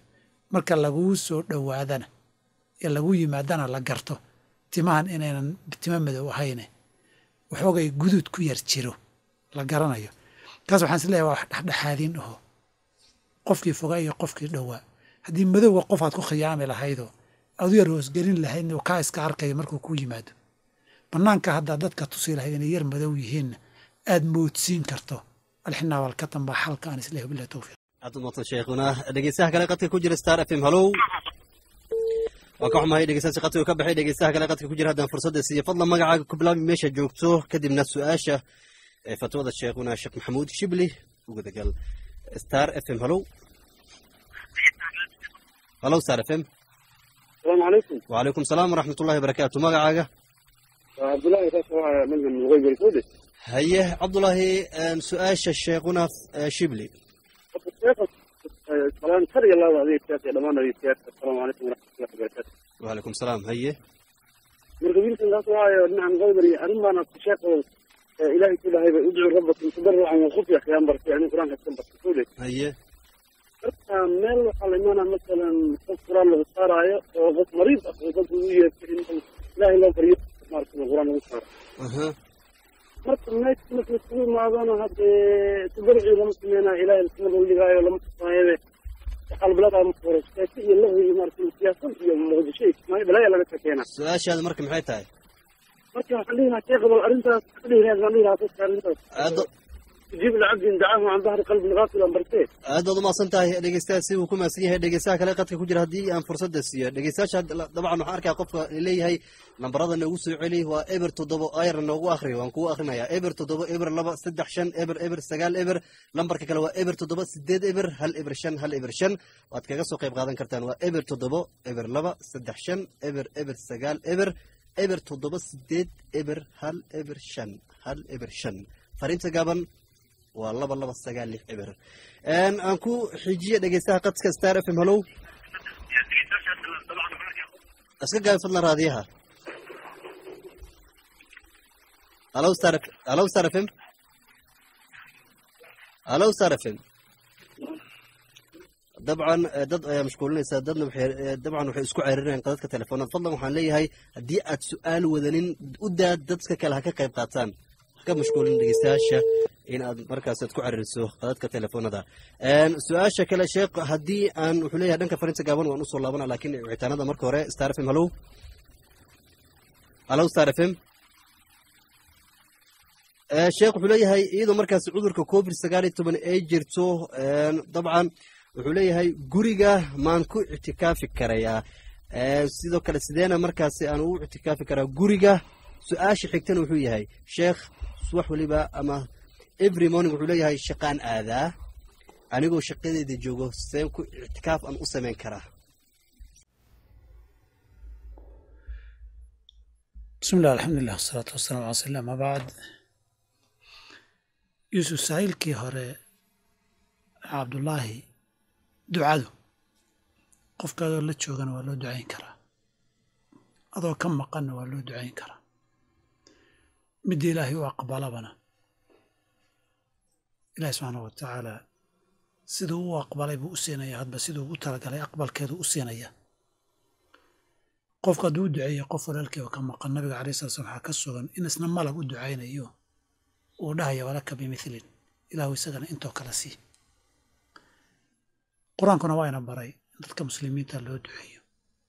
marka laguu soo dhowaadana ee lagu yimaadana la garto timahan inaynan timo madow ahayne waxoogay guduud ku yar jiro la garanayo kaas waxaan is leeyahay waa wax dhexdhexaadiin aho qofkii fogaa iyo qofkii dhowaa haddii madowga qof aad ku khiyaami lahaydoo aad u yar hoosgelin lahaydna uu kaa iska arkaya markuu ku yimaado bannaanka haddaa dadka tusi lahayd inay yar madow yihiinna aad moodsiin karto alxinaa walkatan baa xalka aan isleeyahay billahi towfiiq aad u mahadsan sheekhuna dhegeystaha kale qadka ku jira star f m hallow waan ka xumahay dhegeystaasi qadka uu ka baxay dhegeystaha kale qadka ku jira haddaan fursadda siiyo fadlan magacaaga ku bilaabi meesha joogto kadibna su-aasha ee fatwada sheekhuna sheekh maxamuud shibli ugadagal star f m hallow hallow star f m السلام عليكم وعليكم السلام ورحمة الله وبركاته magacaaga عبد الله يا من من الغيب السودي haye cabdulaahi su-aasha sheekhuna shibli سلام خير الله هذه السياسة لما هذه السياسة السلام عليكم ورحمة الله وبركاته وعليكم السلام haye مرقبين كان قاسوا هاي نعم غيبري أنا أنا الشيخ إلهي كل هاي ادعوا ربكم تضرعا وخفيا يا أمبر يعني القرآن كتب السودي haye meel waxaa la imaanaa masalan qof quraan lagu saaraayo oo qof mariid ah oo dadku u yeertay in ilaahay loo baryo maaragtay quraan lagu saaro aha marka meesha marka isugu imaadona haddee tabarci lama sameynaayo ilaahay lasma loo dhigaayo lama tusaayabe waxaa labilada marka hore sheeko iyo lahwi iyo maaragtay siyaasad iyo muqdisho iyo kismaayo balaya laga sheekeenaa su-aashaada marka maxay tahay marka waxaan dhihi lahaa sheekh bal arrintaas ka dhihi lahaa baan dhihi lahaa dadka arrintaas aad tujiib lacabdin dacaahu can dahri qalbin gaafilan bartee aad baad umahadsan tahay dhegeystaha si uu ku mahadsan yahay dhegeystaha kale qadka ku jira haddii aan fursadda siiyo dhegeystayaasha dabcan waxaan arkaa qofka leeyahay lambarada noogu soo celi waa eber toddoba ayar noogu akhriyo waan kugu akhrinayaa eber toddoba eber laba saddex shan eber eber sagaal eber lambarka kale waa eber toddoba sideed eber hal eber shan hal eber shan waad kaga soo qayb qaadan kartaan waa eber toddoba eber laba saddex shan eber eber sagaal eber eber toddoba sideed eber hal eber shan hal eber shan fariinta gaaban waa laba laba sagaal lix eber aan ku xijiye dhegeystaha qadka star f m hallow iska gaabi fadlan raadiyaha hallow star hallow star f m hallow star f m dabcan dad ayaa mashquulinaysaa dadna waxay dabcan waxay isku ceerinayaan qadadka telefoonada fadlan waxaan leeyahay haddii aad su-aal wadanin u daad dadka kale ha ka qayb qaataan ha ka mashquulin dhegeystayaasha in aad markaas aad ku caririso qadadka telefoonada su-aasha kale sheekh haddii aan wuxuu leeyahay dhanka fariinta gaaban waan usoo laabana laakiin wicitaanada marka hore star f m hallow hallow star f m sheekh wuxuu leeyahay iyadoo markaas cudurka covid sagaal iyo toban ay jirto dabcan wuxuu leeyahay guriga maan ku ictikaafi karayaa sidoo kale sideena markaasi aan ugu ictikaafi karaa guriga su-aasha xigtana wuxuu yahay sheekh wax waliba ama every morning wuxuu leeyahay shaqaan aadaa anigoo shaqadeeda joogo seen ku ictikaaf aan u samayn karaa bismi illah alxamdulilah wasalaatu wasalaam ala rasulilah ama bacd yuusuf saa'ilkii hore cabdullaahi ducadu qofka adoo la joogana waa loo ducayn karaa adoo ka maqanna waa loo ducayn karaa midda ilaahay u aqbalabana ilahi subxaana wa tacaala siduu u aqbalay buu u siinaya hadba siduu ugu talagalay aqbalkeedu u siinaya qofka hadduu u duceeya qof walaalkii oo ka maqan nabiga alai sala slam waxaa ka sugan in isna malag u ducaynayo uu dhahaya walaka bimilin ilaahu isagana intoo kale sii qur-aankuna waa ina baray in dadka muslimiinta loo duceeyo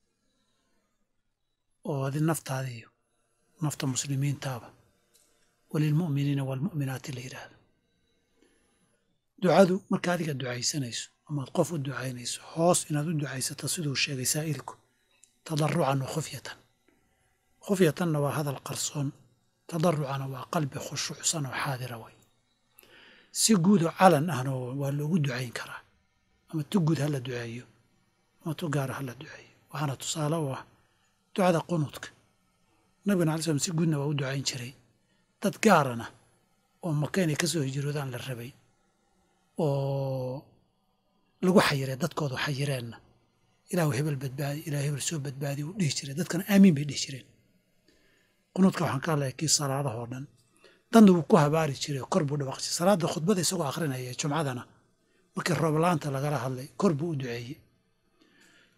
oo adi naftaadiiyo nafta muslimiintaaba walilmu'miniina waalmu'minaati la yidhaahdo ducadu marka adiga ducaysanayso amaad qof u ducaynayso hoos inaad u ducaysato siduu sheegay saa'ilku tadarucan wa khufyatan khufyatanna waa hadal qarsoon tadarucana waa qalbi khushuucsan oo xaadira way si guudoo calan ahna waa loogu ducayn karaa ama tu guud ha la duceeyo ama tu gaara ha la duceeyo waxaana tusaale u ah ducada qunuudka nabigana alai slam si guudna waa u ducayn jiray dad gaarana oo maka inay ka soo hijroodaan la rabay oo lagu xayiray dadkoodu xayireenna ilaahu hebel badbaadi ilahu hebel soo badbaadi uu dhihi jiray dadkana aamiin bay dhihi jireen qunuudka waxaan ka hadlaya kii salaadahoo dhan dadna wuu ku habaari jiray kor buu dhawaaq jiray salaadda khudbada isagoo akhrinaya jumcadana markii roob la-aanta lagala hadlay kor buu u duceeyey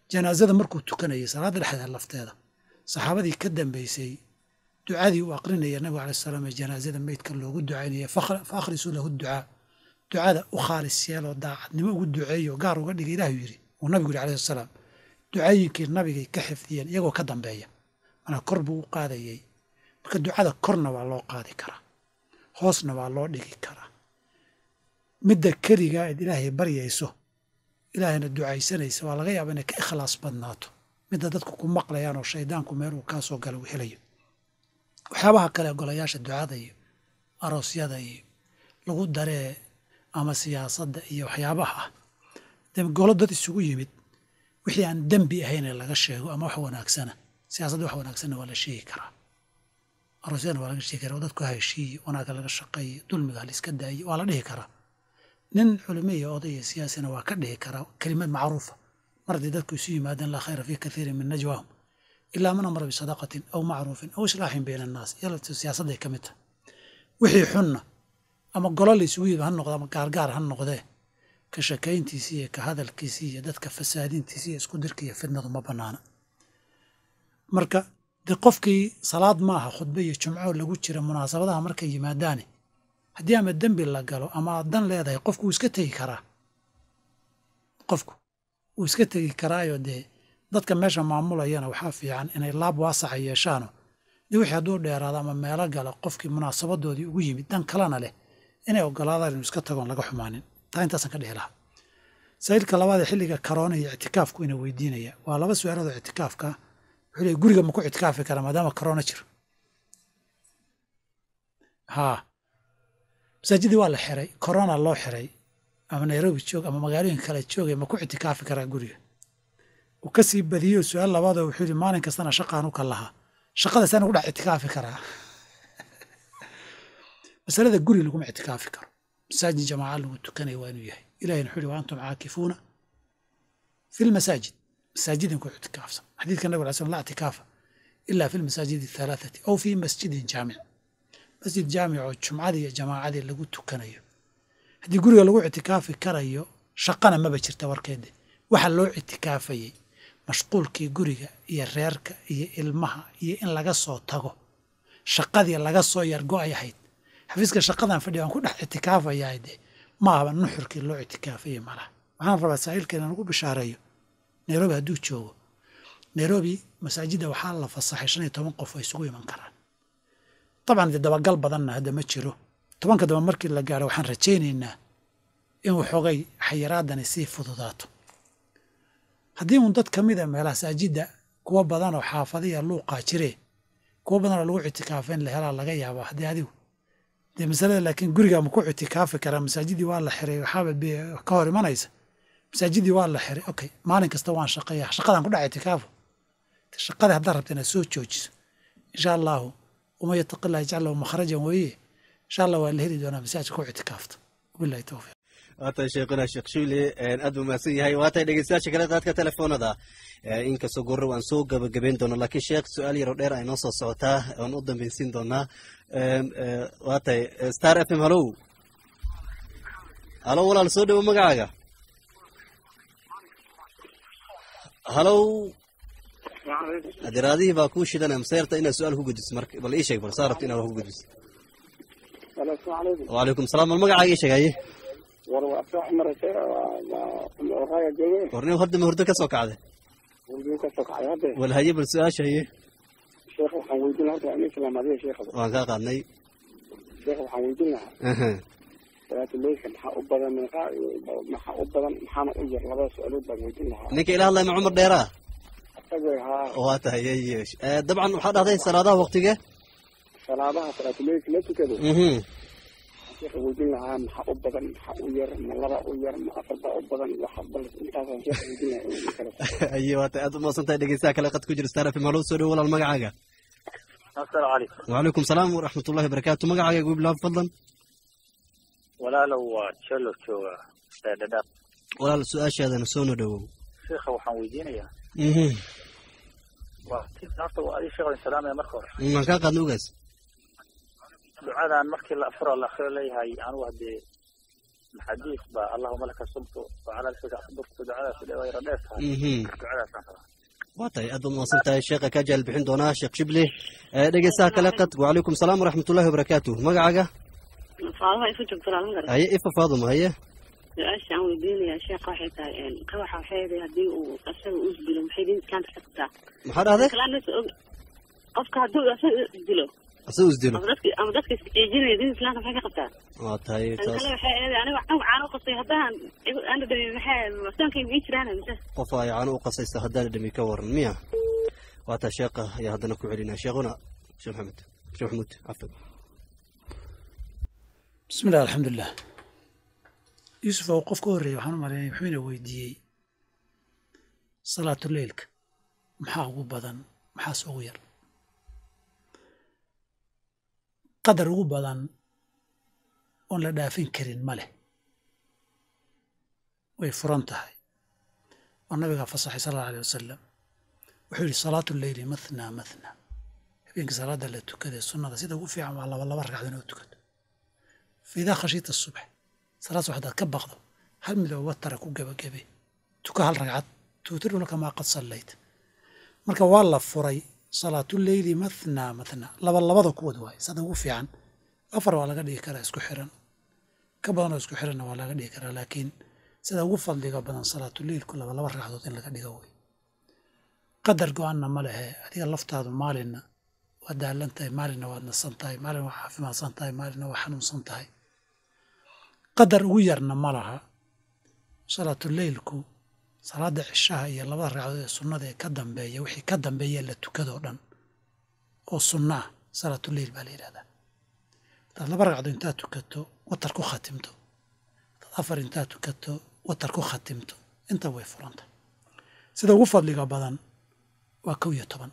janaasada markuu tukanayay salaadda dhexdeeda lafteeda saxaabadii ka dambeysay ducadii uu aqrinaya nabiga alai salaam ee janaasada meydka loogu ducaynaya fa akhrisuu lahu ducaa ducada u khaalis yeeloo daacadnimo ugu duceeyo gaar uga dhiga ilahu yidhi uu nabigu yidhi alayhi salaam ducooyinkii nabigay ka xifdiyeen iyagoo ka dambeeya manaa kor buu u qaadayey marka ducada korna waa loo qaadi karaa hoosna waa loo dhigi karaa midda keligaa eed ilaahay baryayso ilaahayna ducaysanaysa waa laga yaaba inay ka ikhlaas badnaato midda dadku ku maqlayaan oo shaydaanku meel uu kaa soo gala uu helayo waxyaabaha kale golayaasha ducada iyo aroosyada iyo lagu daree ama siyaasadda iyo waxyaabaha ah de golo dad isugu yimid wixii aan dembi ahaynee laga sheego ama wax wanaagsana siyaasadda wax wanaagsanna waa la sheegi karaa aroosyadana waa laga sheegi karaa oo dadku ha heshiiye wanaagga laga shaqeeye dulmiga haliska daaye waa la dhihi karaa nin culimo iyo oday iyo siyaasina waa ka dhihi karaa kelimad macruufa mar haddii dadku isu yimaadeen laa khayra fii kathiirin min najwaahum ilaa man amara bisadaqatin aw macruufin aw islaaxin bayna annaas yalata siyaasadday ka mid tahay wixii xunna ama golo la isugu yimid ha noqdo ama gaargaar ha noqdee ka shakayntiisii iyo ka hadalkiisii iyo dadka fasaadintiisii iyo isku dirka iyo fidnadu ma bannaana marka de qofkii salaad maaha khudbe iyo jumco lagu jira munaasabadaha markay yimaadaane haddii ama dembi la galo ama aad dan leedahay qofku wuu iska tegi karaa qofku wuu iska tegi karaayo dee dadka meesha maamulayana waxaa fiican inay laab waasaca yeeshaano de wixii hadduu dheeraado ama meelo gala qofkii munaasabadoodii ugu yimid dan kalena leh inay ogolaadaan inuu iska tagoon laga xumaanin taa intaasaan ka dhihi lahaa saa'ilka labaad ee xilliga karoona iyo ictikaafku ina weydiinaya waa laba su-aaloodoo ictikaafka wuxuu leey guriga ma ku ictikaafi karaa maadaama karoona jiro haa masaajidii waa la xiray korona loo xiray ama nairobi joog ama magaalooyinka kale joogay ma ku ictikaafi karaa guriga uu ka sii badiyo su-aal labaadoo wuxuu yidhi maalin kastana shaqaan u ka lahaa shaqadaasaan ugu dhex ictikaafi karaa masalada guri laguma ictikaafi karo masaajid jamaaca lagu tukanaya waa inuu yahay ilahina wuxuu yihi wa antum caakifuuna fi lmasaajid masaajidin ku ictikaafsan xadiidka nabig alay slam la ictikaafa ila fi lmasaajidi athalaathati aw fi masjidin jaamic masjid jaamic oo jumcadii iyo jamaacadii lagu tukanayo haddii guriga lagu ictikaafi karayo shaqana maba jirta warkeede waxa loo ictikaafayey mashquulkii guriga iyo reerka iyo ilmaha iyo in laga soo tago shaqadii laga soo yargo-ay ahayd xafiiska shaqadan fadhiya waan ku dhex ictikaafayaa de ma ahaba nuxurkii loo ictikaafayey malaha waxaan rabaa saaiilka inaan ugu bishaareeyo nairobi hadduu joogo nairobi masaajidda waxaa la fasaxay shan iyo toban qof oo isugu iman karaan dabcan dee dabagal badanna hadda ma jiro tobanka daba markii la gaaro waxaan rajaynaynaa in waxoogay xayiraadani sii fududaato haddii uun dad ka mida meelaha masaajidda kuwa badanoo xaafadiya luuqaa jiree kuwa badanoo lagu ictikaafayn la helaa laga yaabaa haddii adigu dee masalada laakiin guriga ma ku ictikaafi karaa masaajidii waa la xiray waxaaba ka hor imanaysa masaajidii waa la xiray okay maalin kasta waan shaqeeya shaqadan ku dhac ictikaafo shaqada haddaad rabta inaad soo joojiso insha allahu uma yataqi llah yajcal lahu makhrajan weeye insha allah waa la heli doonaa masaajidka ku ictikaafta wabillahi towfiiq waatay sheekhuna sheekh shuule aad buu mahadsan yahay waatay dhegeystayaasha kale qaadka telefoonada inkastoo gorre waan soo gabagabeyn doona laakiin sheekh su-aal yaroo dheer ay noo soo socotaa waan u dambaysiin doonaa waatay star f m hallow halo walaal soo dhowo magacaaga hallow adiraadihii baa kuu shidanaya maseerta inaad su-aal ku gudbiso marka bal ii sheeg bal saa rabta inaad wax ku gudbiso wacalaykum salaam bal magacaaga ii sheeg haye war waa soo maraysa raaga jooge warnin horda ma hurdo ka soo kacday wulbiin ka soo kacay hadde wal haye bal su-aasha haye sheekh waxaan weydiin lahaa horta amin salaam adiga sheekha waan kaa qaadnay sheekh waxaan weydiin lahaa Aha. salaatuleyka maxaa u badan meeqa maxaa u badan maxaana u yar labada su-aalood baan weydiin lahaa ninka ila hadlaya ma cumar dheeraa asaga haa waa tahay haye Eh, dabcan waxaa dhahday salaadaha waqtige salaadaha salaatuleyka la tukado Mhm. sheekha weydiin lahaa maxaa u badan maxaa u yar ma laba u yar ma afar baa u badan waxa bal intaasaan sheekha weydiin lahaa in kale haye waa tahay aad u mahadsan tahay dhegeystaha kale qad ku jira star f m hallow soo dhowo walaal magacaaga asalaamu calaykum wacalaykum salaam waraxmatullahi wabarakaatu magacaaga igu bilaab fadlan walaalow waa jelo jooga ee dhadhaab walaal su-aashaadana soona dhowow sheekha waxaan weydiinayaa Mhm. waa horta waa adii sheekh salaamaya marka hore waan kaa qaadna ogaas ducadan markii la afuro la akhriyo leeyahay anugu haddee xadiis baa allahuma laka sumtu wacala lfika aqbirtu ducadaas dhe waa yara dheer tahay Mhm. ducadaasaan rabaa waa tahay aad baad mahadsan tahay sheekha kaa jaal bixin doonaa sheekh shibli Eh, dhegeystaha kale qad wacalaykum salaam waraxmatullahi wabarakaatu magacaaga faadaha isu joogto laalan kara haye ifa faaduma haye su-aasha aan weydiinayaa sheekha waxay tahay qawaxa waxay tahay haddii uu asaga uu isdilo maxay diinta islaamka ka qabtaa maxaa dhahday kalaan og qofka hadduu asaga isdilo asuu isdilo ama dadka ama dadka isciijinaya diinta islaamka maxay ka qabtaa waa tahay tan taas kale waxay eeday aniga aniga caan u qasay haddaan igu- aan dhadhamin maxay soonkayga ii jiraan mise qof ay caano u qasaysa haddaan dhami ka waran miya waa tahay sheekha ayaa haddana ku celinaya sheekhuna sheekh maxamed sheekh maxamuud cafan bismi illah alxamdulilah yuusuf oo qof ka horreeyey waxaan u malaynaya wuxuu ina weydiiyey salaatuleylka maxaa ugu badan maxaase ugu yar qadar ugu badan oon la dhaafin karin ma leh way furan tahay oo nabigaa fasaxay sal alla alay wasalam wuxuu yidhi salaatu leyli mathna mathna habeenkii salaadda la tukadee sunnada sida ugu fiican waa laba laba ragcad inoo tukato faidaa khashiita subx salaad subax hadaad ka baqdo hal mid oo watara ku gebagabe tuka hal ragcad tuutiru laka maa qad sallayt marka waa la furay salaatuleyli mathna mathna laba labada kuwad waay sada ugu fiican afar waa laga dhigi karaa isku xiran ka badan oo isku xiranna waa laga dhigi karaa laakiin sida ugu fadliga badan salaatuleylku laba laba ragcadood in laga dhigo wey qadar go-aanna ma lehe adiga laftaadu maalinna waad daalan tahay maalinna waad nasan tahay maalin waa caafimaadsan tahay maalinna waa xanuunsan tahay qadar ugu yarna ma laha salaatuleylku salaada cishaha iyo labada ragcadood ee sunnada ee ka dambeeya wixii ka dambeeya la tukadoo dhan oo sunna ah salaatuleyl baa la yidhahdaa hadaad laba ragcadood intaad tukato watar ku khatimto hadaad afar intaad tukato watar ku khatimto inta way furanta sida ugu fadliga badan waa kow iyo toban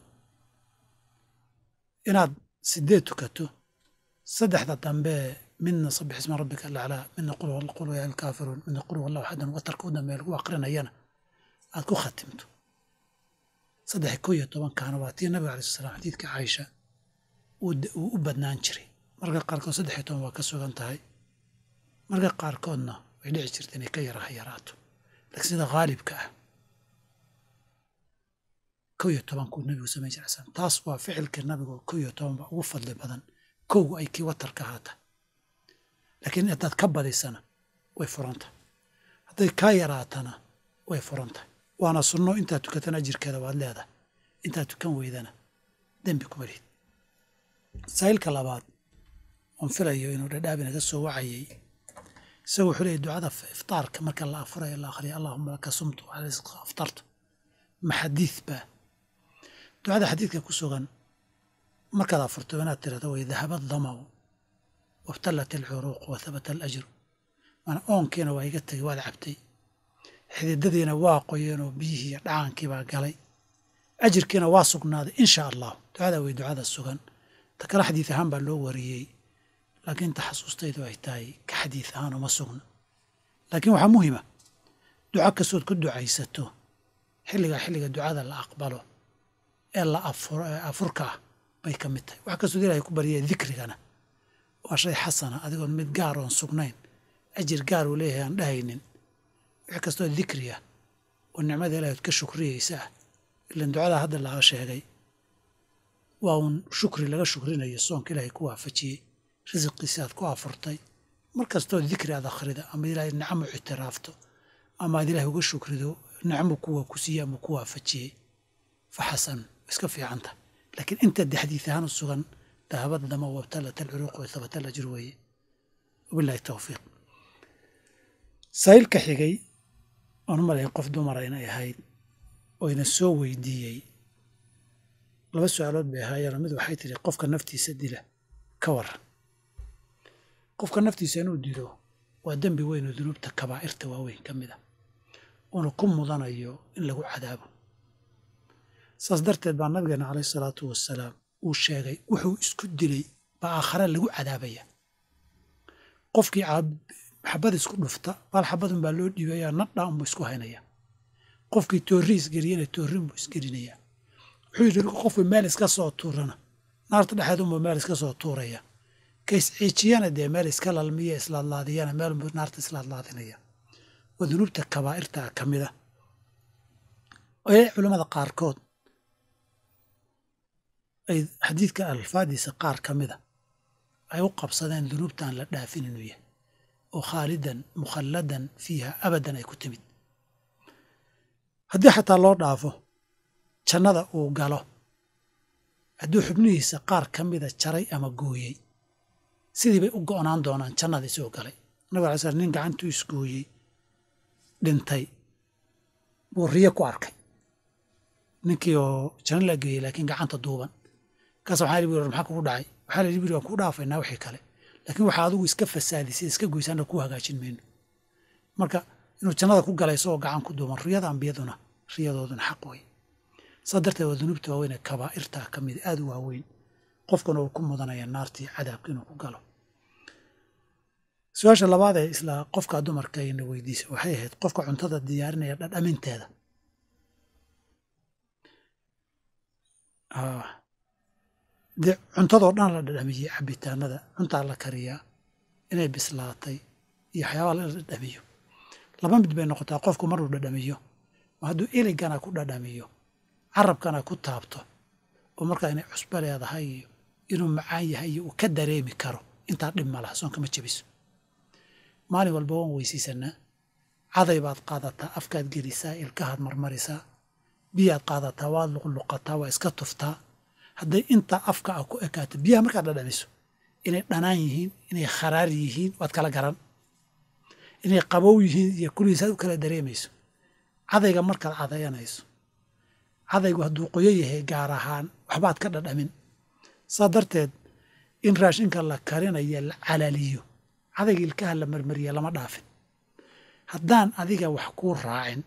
inaad sideed tukato saddexda dambe midna sabix isma rabbika alaclaa midna qul qul yaa alkaafiruun midna qul wallahu axadan watarka u dambeeya lagu aqrinayana aad ku khatimto saddex kow iyo tobankaana waa tii nabiga alai sl slam xadiidka caaisha uu d- uu u badnaan jiray marka qaarkood saddex iyo toban waa ka sugan tahay marka qaarkoodna way dhici jirta inay ka yara ha yaraato laakiin sida haalibka ah kow iyo tobankuu nabigu samayn jiray slam taas waa ficilka nabiga oo kow iyo toban baa ugu fadli badan kowgu ay kii watarka ahaata laakiin haddaad ka badisana way furanta hadday kaa yaraatana way furanta waana sunno intaad tukatana ajirkeeda waad leedahay intaad tukan weydana dembi kuma lihid saa'ilka labaad oon filayo inuu dhadhaab inaga soo wacayay isagu wuxuu leeyahy ducada iftaarka marka la afurayo la akhriya allahuma laka sumtu wa calaa rizqika aftartu ma xadiid baa ducada xadiidka ku sugan markaad afurto inaad tirahdo way dahaba damau wabtallat alcuruuq wa habata alajru maana oonkiina waa iga tegay waad cabtay xididadiina waa qoyeenoo biyihii iyo dhacaankii baa galay ajirkiina waa sugnaaday insha allahu ducada way ducada sugan ta kale xadiid ahaan baa loo wariyey laakiin taxasuustaydu ay tahay ka xadiid ahaan uma sugna laakiin waxaa muhima duco kastood ku ducaysato xilligaa xilliga ducada la aqbalo ee la afur ee afurka ah bay ka mid tahay wax kastood ilahay ku baryaya dikrigana waa shay xasana adigoon mid gaar oon sugnayn ajir gaar uu leeyahay aan dhahaynin wax kastoo dikri ah oo nicmada ilahay ood ka shukriyeysa ah ilan ducada hadda laga sheegay waa uun shukri laga shukrinayo soonka ilaahay ku waafajiyey risiqiisi aad ku afurtay mar kastoo dikri aad akhrida ama ilaahay nicmo ictiraafto ama aad ilaahay uga shukrido nicmo kuwa ku siiye ama ku waafajiyey fa xasan iska fiican tahay laakiin inta de xadiid ahaan u sugan dahabad dama wabtalat alcuruuq wa thabata alajr weeye wabillahi tawfiiq saa'ilka xigay oon malayn qof dumara inay ahayd oo ina soo weydiiyey laba su-aalood bay ahaayeenoo mid waxay tidhi qofka naftiisa dila ka waran qofka naftiisa inuu dilo waa dembi weyn oo dunuubta kabaa'irta waaweyn ka mid a uuna ku mudanayo in lagu cadaabo saas darteed baa nabigeena calayhi salaatu wasalaam uu sheegay wuxuu isku dilay baa aakhare lagu cadaabaya qofkii xabad isku dhufta bal xabadun baa loo dhiibayaa nadha unbuu isku haynaya qofkii toorri isgeliyena toorrin buu isgelinaya wuxuu yidhi qofku meel iska soo tuurana naarta dhexeed unbuu meel iska soo tuuraya ka isciijiyana dee meel iska lalmiya islaadlaadiyana meel naarta islaadlaadinaya waa dunuubta kabaa'irta ka mida ee culammada qaarkood ay xadiidka alfaadiisa qaar ka mida ay u qabsadeen dunuubtaan la dhaafin inuu yahay oo khaalidan mukhalladan fiiha abadan ay ku timid haddii xataa loo dhaafo jannada uu galo hadduu xubnihiisa qaar ka mida jaray ama gooyey sidii bay u go'naan doonaan jannada isoo galay nabig alay slam nin gacantuu isgooyey dhintay buu riyo ku arkay ninkii oo janno la geeyey laakiin gacanta duuban kaas waxaa li maxaa kugu dhacay waxaa la yidhi waan kuu dhaafaynaa wixii kale laakiin waxaa adigu iska fasaadisay iska goysaana ku hagaajin mayno marka inuu jannada ku galay isagoo gacan ku duuban riyada ambiyaduna riyadooduna xaq wey saa darteed waa dunuubta waaweyn ee kabaa'irta ka mid aada u waaweyn qofkuna uu ku mudanaya naartii cadaabka inuu ku galo su-aasha labaad ee isla qofka dumarka ayna weydiisay waxay ahayd qofka cuntada diyaarinaya dhadhaminteeda dee cuntadoo dhan la dhadhamiyey cabitaanada cuntaa la kariyaa inay bislaatay iyo waxyaabaa la dhadhamiyo laba mid bay noqotaa qofku maruu dhadhamiyo ma hadduu eligana ku dhadhamiyo carabkana ku taabto oo markaa inay cusbo leedahay iyo inuu macaan yahay iyo uu ka dareemi karo intaa dhib ma laha soonka ma jebiso maalin walba waan weysiisanaa caday baad qaadataa afkaad gelisaa ilkahaad marmarisaa biyaad qaadataa waad luqluqataa waa iska tuftaa hadday intaa afka ah ku ekaato biyaha markaad dhadhamiso inay dhanaan yihiin inay kharaar yihiin waad kala garan inay qabow yihiin iyo kulihiisaad u kala dareemayso cadayga markaad cadayanayso cadaygu hadduu qoyo yahay gaar ahaan waxbaad ka dhadhamin saa darteed in raashinka la karinayo la calaaliyo cadayga ilkaha la marmariya lama dhaafin haddaan adiga wax kuu raacin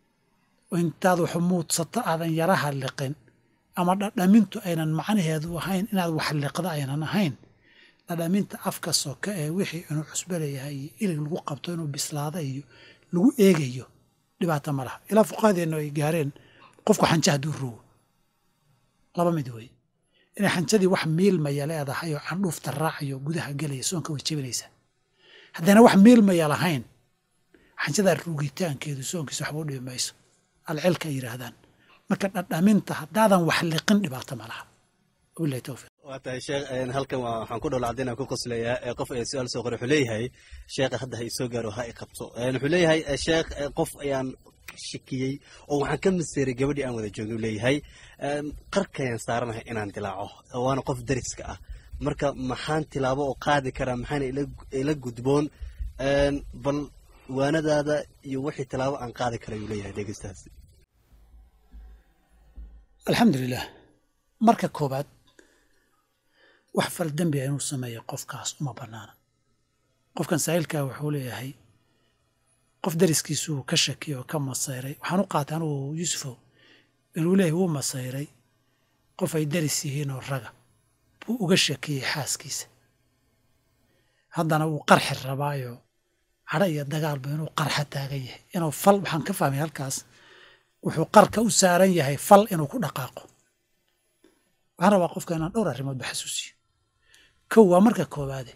oo intaad wax muudsato aadan yaraha liqin ama dhadhamintu aynan macnaheedu ahayn inaad wax liqda aynan ahayn dhadhaminta afka soka ee wixii inuu cusbo leeyahay iyo ilig lagu qabto inuu bislaada iyo lagu eegayo dhibaato ma laha ilaa fuqaadeennu ay gaareen qofku xanja hadduu rogo laba mid wey inay xanjadii wax miilmaya leedahay oo candhuufta raacayo gudaha gelaya soonka way jebinaysaa haddana wax miilmaya lahayn xanjadaa rugitaankeedu soonkiisa waxba u dhibi mayso alcilka ay yidhaahdaan marka dhadhaminta haddaadan wax liqin dhibaato ma laha wabilahi towfiiq waa tahay sheekh halkan waa waxaan ku dhowla caddaynaan ku qoslayaa ee qof ayaa su-aal soo qoray wuxuu leeyahay sheekha hadda ha isoo gaaro ha i qabto wuxuu leeyahay sheekh qof ayaan shakiyey oo waxaan ka masiiray gabadhii aan wada joogay leeyahay qarkayaan saaranahay inaan dilaaco waana qof dariska ah marka maxaan tilaabo oo qaadi karaa maxaana ila gudboon bal waanadaada iyo wixii tilaabo aan qaadi kara ayuu leeyahay dhegeystahaasi alxamdulilah marka koobaad wax fal dembiga inuu sameeyo qofkaas uma bannaana qofkan saa'ilkaa wuxuu leeyahay qof dariskiisuu ka shakiya oo ka masayray waxaan u qaatay anugu yuusufow inuu leeyahay wuu masayray qof ay daris yihiinoo raga buu uga shakiyey xaaskiisa haddana wuu qarxi rabaayo cadho iyo dagaalba inuu qarxa taagan yahay inuu fal waxaan ka fahmay halkaas wuxuu qarka u saaran yahay fal inuu ku dhaqaaqo waxaan rabaa qofka inaan dhowr arrimoodba xasuusiyo kow waa marka koowaade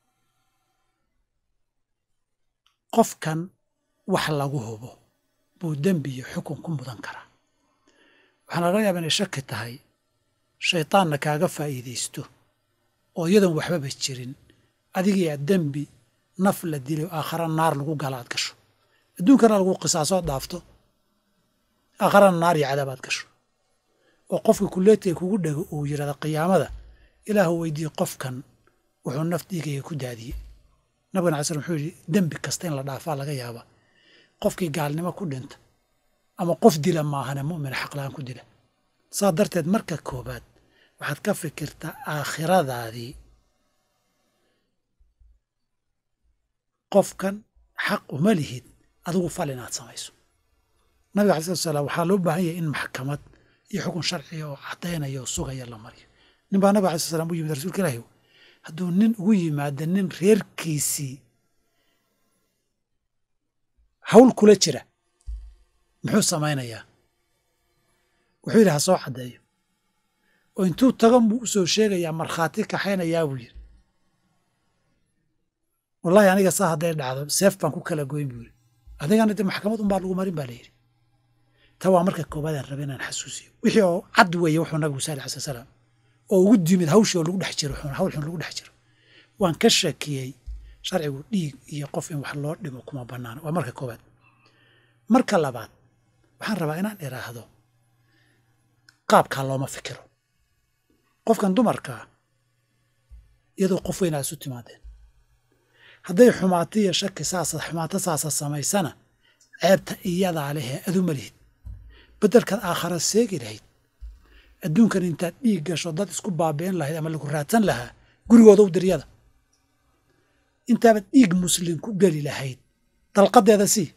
qofkan wax lagu hubo buu dembi iyo xukun ku mudan karaa waxaana laga yaaba inay shaki tahay shaytaanna kaaga faa'iidaysto oo iyadoon waxbaba jirin adigiyaa dembi naf la dilay oo aakhara naar lagu gala aad gasho adduunkana lagu qisaasoo dhaafto aakharana naar iyo cadaabaad gasho oo qofka kuleetiga kugu dhego uu yidhahda qiyaamada ilaahu weydiiye qofkan wuxuu naf dhiigaya ku daadiyey nabigana alay slam wuxuu yidhi dembi kasta in la dhaafaa laga yaaba qofkii gaalnimo ku dhinta ama qof dila maahane mu'mina xaqla-aan ku dila saa darteed marka koobaad waxaad ka fikirtaa aakhiradaadii qofkan xaq uma lihid adigu fal inaad samayso nabiga alai slatu salaam waxaa loo baahan yahay in maxkamad iyo xukun sharciga oo caddaynaya oo sugaya la mariyo nin baa nabiga alai slat slam u yimid rasuulka ilaahi hadduu nin ugu yimaado nin reerkiisii hawl kula jira muxuu samaynayaa wuxuu yidhi ha soo caddeeyo oo intuu tagan buu u soo sheegayaa markhaati kaxaynayaa buu yidhi wallahi aniga saa hadday dhacdo seef baan ku kala goyn buu yidhi adigana de maxkamad unbaa lagu marin baa la yidhi ta waa marka koobaad aan rabay inaan xasuusiyo wixii oo cad weeye wuxuu nabigu sal alay salaam oo ugu dimid hawshii oo lagu dhex jiro hawl xun lagu dhex jiro waan ka shakiyey sharcigu dhiig iyo qof in wax loo dhimo kuma banaano waa marka koobaad marka labaad waxaan rabaa inaan idhaahdo qaabkaa looma fikiro qofkan dumarkaa iyadoo qof weyn aad isu timaadeen hadday xumaato iyo shaki saasa xumaato saasa samaysana ceebta iyadaa lehee aduma lihid beddelkaad aakhara seegi lahayd adduunkan intaad dhiig gasho dad isku baabi'in lahayd ama lagu raadsan lahaa gurigooda u diryada intaabaad dhiig muslim ku geli lahayd dalqadeeda sii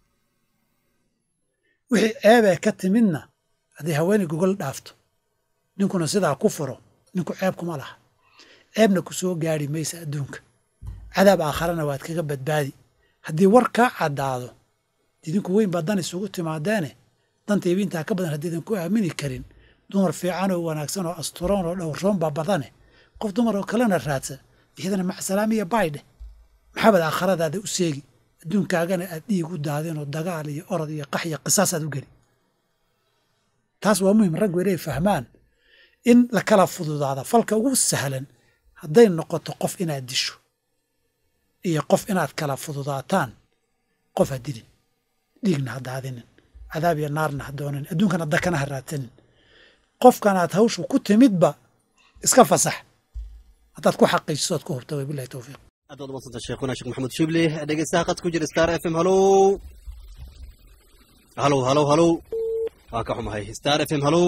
wixii ceebee ka timidna hadday haweeney gogol dhaafto ninkuna sidaa ku furo ninku ceeb kuma laha ceebna ku soo gaari maysa adduunka cadaab aakharana waad kaga badbaadi haddii war kaa caddaado idinku weyn baa dan isugu timaadeene dantayba intaa ka badan haddaydan ku aamini karin dumar fiican oo wanaagsan oo asturoon oo dhowrsoon baa badane qof dumar oo kalena raadsa iyadana macsalaam iyo baydheh maxaabad aakhiradaada u seegi adduunkaagana aad dhiig u daadeen oo dagaal iyo orod iyo qax iyo qisaasaad u geli taas waa muhim raggu inay fahmaan in la kala fududaada falka ugu sahlan hadday noqoto qof inaad disho iyo qof inaad kala fududaataan qof ha dilin dhiigna ha daadinin cadaab iyo naarna ha doonin adduunkana dakana ha raadsanin qofkanaad hawshu ku timidba iska fasax haddaad ku xaqiijiso oad ku hubta way bilahi towfiiq aad baad umadsanta sheekhuna sheekh maxamuud shibli dhegeystaha qad ku jira star f m halow halow halow halow waa ka xumahay star f m halow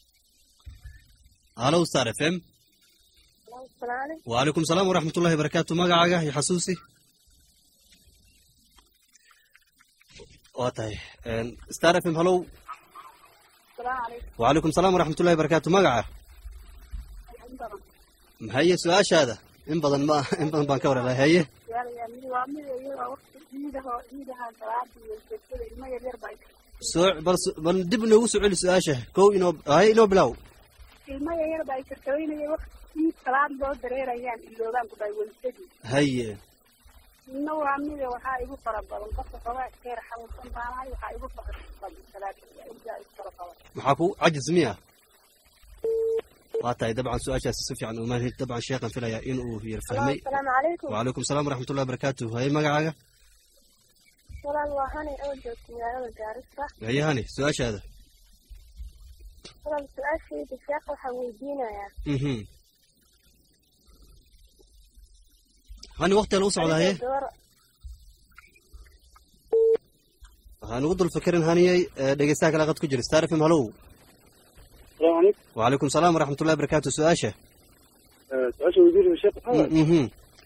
halow star f m وعليكم السلام ورحمة الله وبركاته مقعقة يا حسوسي واتاي ستار اف ام هلو السلام عليكم وعليكم السلام ورحمة الله وبركاته مقعة هيا سؤال هذا in badan ma in badan baan ka warhelay haye waa mid iyaga waqti ciidaho ciidaha salaada iyo sheekada ilmo yaryar baa soo bal bal dib inoogu soo celi su-aasha kow inoo haye inoo bilow ilmo yaryar baa shirkaweynaya waqti ciid salaad loo dareerayaan iloogaan ku dhahay welisadii haye inna waa mida waxaa igu fara badan qofka xoogaa keer xanuunsan baanahay waxaa igu fara badan salaada ilaa igu fara badan maxaa ku cajis miya waa tahay dabcan su-aashaasi si fiican uma dabcan sheekhan filaya in uu yar fahmay asalaamu calaykum وعليكم السلام ورحمة الله وبركاته هاي مقعقة walaal waa hanay oo joogta magaalada gaarisa هي هاني سؤال هذا walaal su-aashayda sheekh waxaan weydiinayaa اها هاني وقت لو صعد هاي gabar هاني وضل فكرن هاني دقيستاك لقد كجر ستعرف هلو السلام عليكم وعليكم السلام ورحمة الله وبركاته سؤاشه سؤال وزير الشيخ محمد اها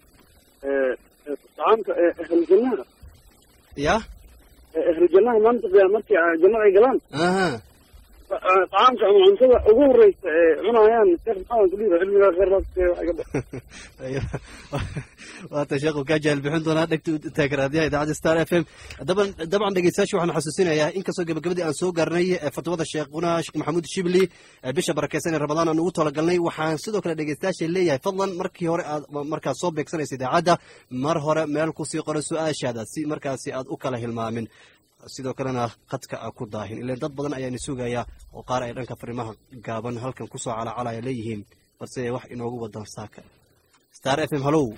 طعامك اهل الجنة يا اهل الجنة ما انت مرتي جنة اي قلان اها طعامك ama cuntada ugu horeysa ee cunayaan sheekh maxamed kuliida cilmiga khayraadka ايوه waata sheekhu kaa jahal bixin doonaa dhegta taagaraadyaha idaacadda star f m daban dabcan dhegeystayaasha waxaan xasuusinayaa inkastoo gabagabadii aan soo gaarnay ee fatwada sheekhuna sheekh maxamuud shibli ee bisha barakeysan ee ramadaan aan ugu talagalnay waxaan sidoo kale dhegeystayaasha leeyahay fadlan markii hore aad markaad soo beegsanaysa idaacadda mar hore meel kusii qoro su-aashaada si markaasi aad u kala hilmaamin sidoo kalena khadka a ku daahin ilan dad badan ayaana sugayaa oo qaar ay dhanka fariimaha gaaban halkan kusoo calacalaya leeyihiin balse wax inoogu wadan saaka star f m halow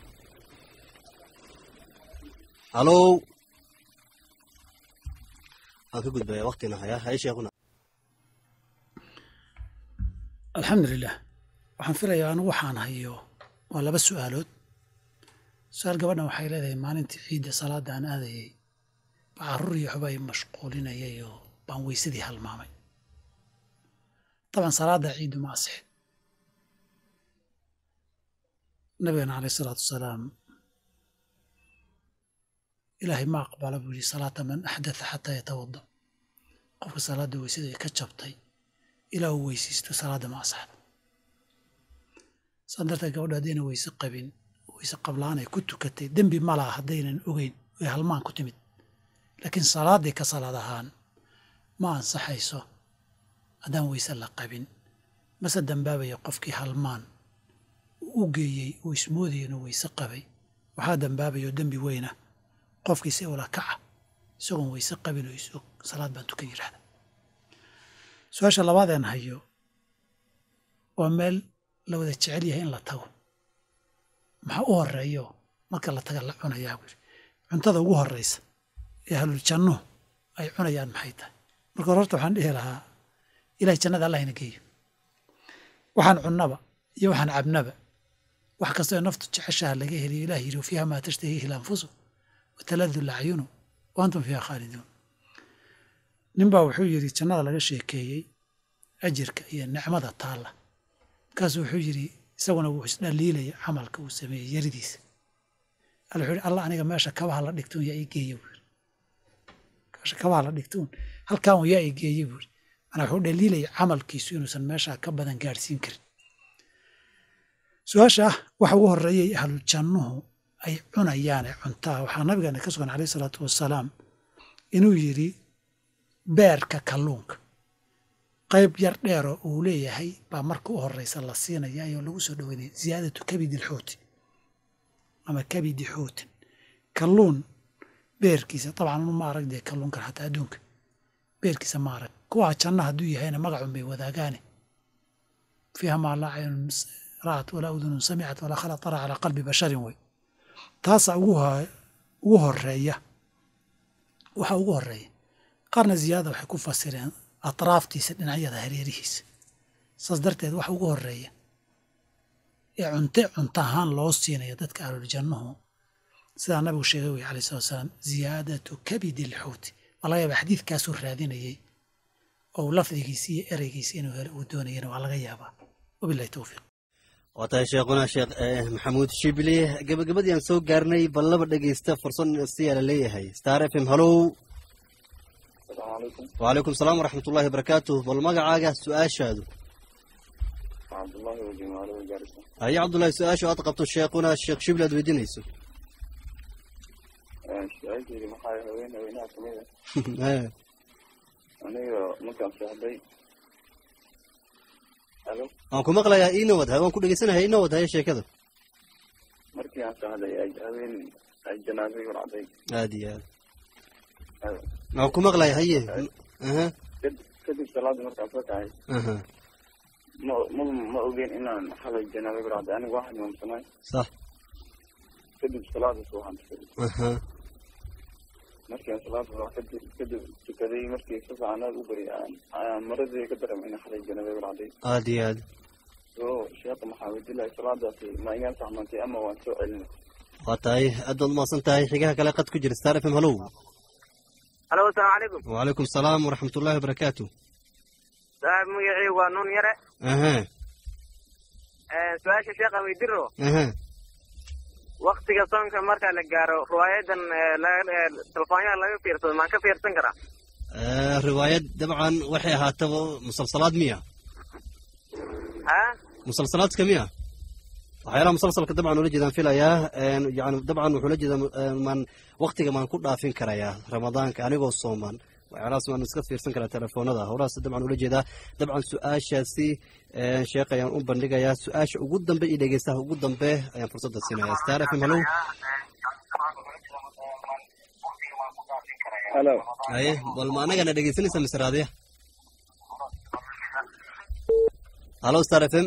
halow aan ka gudbaya waktina hayaa haye sheekhuna alxamdulilah waxaan filayaa anigu waxaan hayo waa laba su'aalood su-aal gabadhan waxay leedahay maalintii ciidda salaadda aan aadayay baa carruur iyo waxba ay mashquulinayay oo baan weysadii halmaamay taban salaadda ciiddu ma asixin nabigana caleyh isalaatu wasalaam ilaahay ma aqbala buu yidhi salaata man axdatha xataa yatawada qofka salaadda weysada ay ka jabtay ilaa uu weysaysto salaadda ma asaxdo saa darteed gabadho haddayna weyse qabin weyse qablaan ay ku tukatay dembi ma laha haddaynan ogeyn way halmaan ku timid laakiin salaaddii ka salaad ahaan ma ansaxayso haddaan weyse la qabin mase dambaabaya qofkii halmaan uu u geeyey uu ismoodaya inuu weyse qabay waxaa dambaabayoo dembi weyna qofkiisa ula kaca isagoon weyse qabin oo isog salaad baan tukan yidhahda su-aasha labaadeen hayo waa meel la wada jecel yahay in la tago maxaa u horeeyo marka la taga la cunayaa buu yidhi cuntada ugu horeysa ee ahlul jannuhu ay cunayaan maxay tahay marka hore horta waxaan dhihi lahaa ilahay jannada allah ina geeyo waxaan cunnaba iyo waxaan cabnaba wax kastoo ee naftu jeceshaha laga heliyo ilah yidhi fiiha maa tashtahiihi lanfusu wataladu lacyunu wa antum fiiha khaaliduun ninbaa wuxuu yidhi jannada laga sheekeeyey ajirka iyo nicmada taalla markaasuu wuxuu yidhi isaguna wuu isdhaliilaya camalka uu sameeyey yaridiisa alla wuxuu yidhi allah aniga meesha kabaha la dhigtuun yaa ii geeya buu yidhi meesha kabaha la dhigtuun halkaan un yaa ii geeya buu yidhi manaa wuxuu dhaliilaya camalkiisu inuusan meeshaa ka badan gaadhsiin karin su-aasha ah waxa ugu horreeyay ahlul jannuhu ay cunayaane cuntaa waxaa nabigeena ka sugan caleyh isalaatu wassalaam inuu yidhi beerka kalluunka qayb yar dheeroo uu leeyahay baa marka u horeysa la siinaya ayoo lagu soo dhoweynaya ziyaadatu kabidi lxuuti ama kabidi xuutin kalluun beerkiisa dabcan ma arag dee kalluunkan xataa adduunka beerkiisa ma arag kuwaa janna hadduu yahayna magacun bay wadaagaane fiiha maa laa caynun ra'at walaa udunun samicat walaa khala tara calaa qalbi basharin wey taasaa ugu ugu horeeya waxa ugu horeeya qaarna ziyaada waxay ku fasireen atraaftiisa dhinacyada hareerihiisa saas darteed waxa ugu horeeya ee cunte cunto ahaan loo siinayo dadka ahluljannuhu sidaa nabigu sheegay wey alai salatu salaam ziyaadatu kabidi lxuuti waa laga yaaba xadiidkaasuu raadinayey oo uu lafdigiisi iyo ereygiisa inuu helo uu doonayana waa laga yaabaa wabilahi towfiiq waa tahay sheekhuna sheekh maxamuud shibli gabagabadii aan soo gaarnay bal laba dhegeysta fursad siyaa la leeyahay star f m hallow wacalaykum salaam waraxmat ullahi wabarakaatuh bal magacaaga su-aashaadu cabdullahi wajimaalo gaarisa haye cabdullahi su-aasha aad qabto sheekhuna sheekh shibli aad weydiinayso su-aasheedi maxaa haween haweenaha kamid ah aniga markaan seexday halo waan ku maqlayaa inawad hay waan ku dhegeysanaya inawad haye sheekada markii aan seexday ay haween ay janaazay waracday aad iyo aad waan ku maqlaya haye aha kadib kadib salaadii markaan soo kacay aha ma ma ma ogeyn inaan xalay janaazay waracday aniga waxaan imaamsanay sax kadib salaadaas waxaan tukaday aha markaan salaada waa kadib kadib tukaday markii si fiican aad u bari aan aan maradii ka dareemay in xalay janaazay waracday aad iyo aad so sheekha maxaa weydilahay salaadaasi ma igaan saxmantay ama waan soo celinay waa tahay aad baad umahadsan tahay xigaha kale qad ku jira star f m hallow halo asalaamu calaykum wacalaykum salaam waraxmat ullahi wabarakaatu saaxib magacii waa nuun yare aha su-aasha sheekha weydiro aha waktiga soonka marka la gaaro riwaayadan telefoonyaha laga fiirsado maan ka fiirsan karaa riwaayad dabcan waxay ahaataba musalsalaad miya ha musalsalaadka miya waxyaalaha musalsalka dabcan ula jeedaan filayaa yani dabcan wuxuu la jeedaa maan waktiga maan ku dhaafin karayaa ramadaanka anigoo sooman waxyaalahaas maan iska fiirsan karaa telefoonada howlahaas dabcan ula jeedaa dabcan su-aashaasi sheekh ayaan u bandhigayaa su-aasha ugu dambe iyo dhegeystaha ugu dambe ayaan fursadda siinaya star f m hallow halo haye bal ma anagana dhegeysanaysa mise raadiya hallo star f m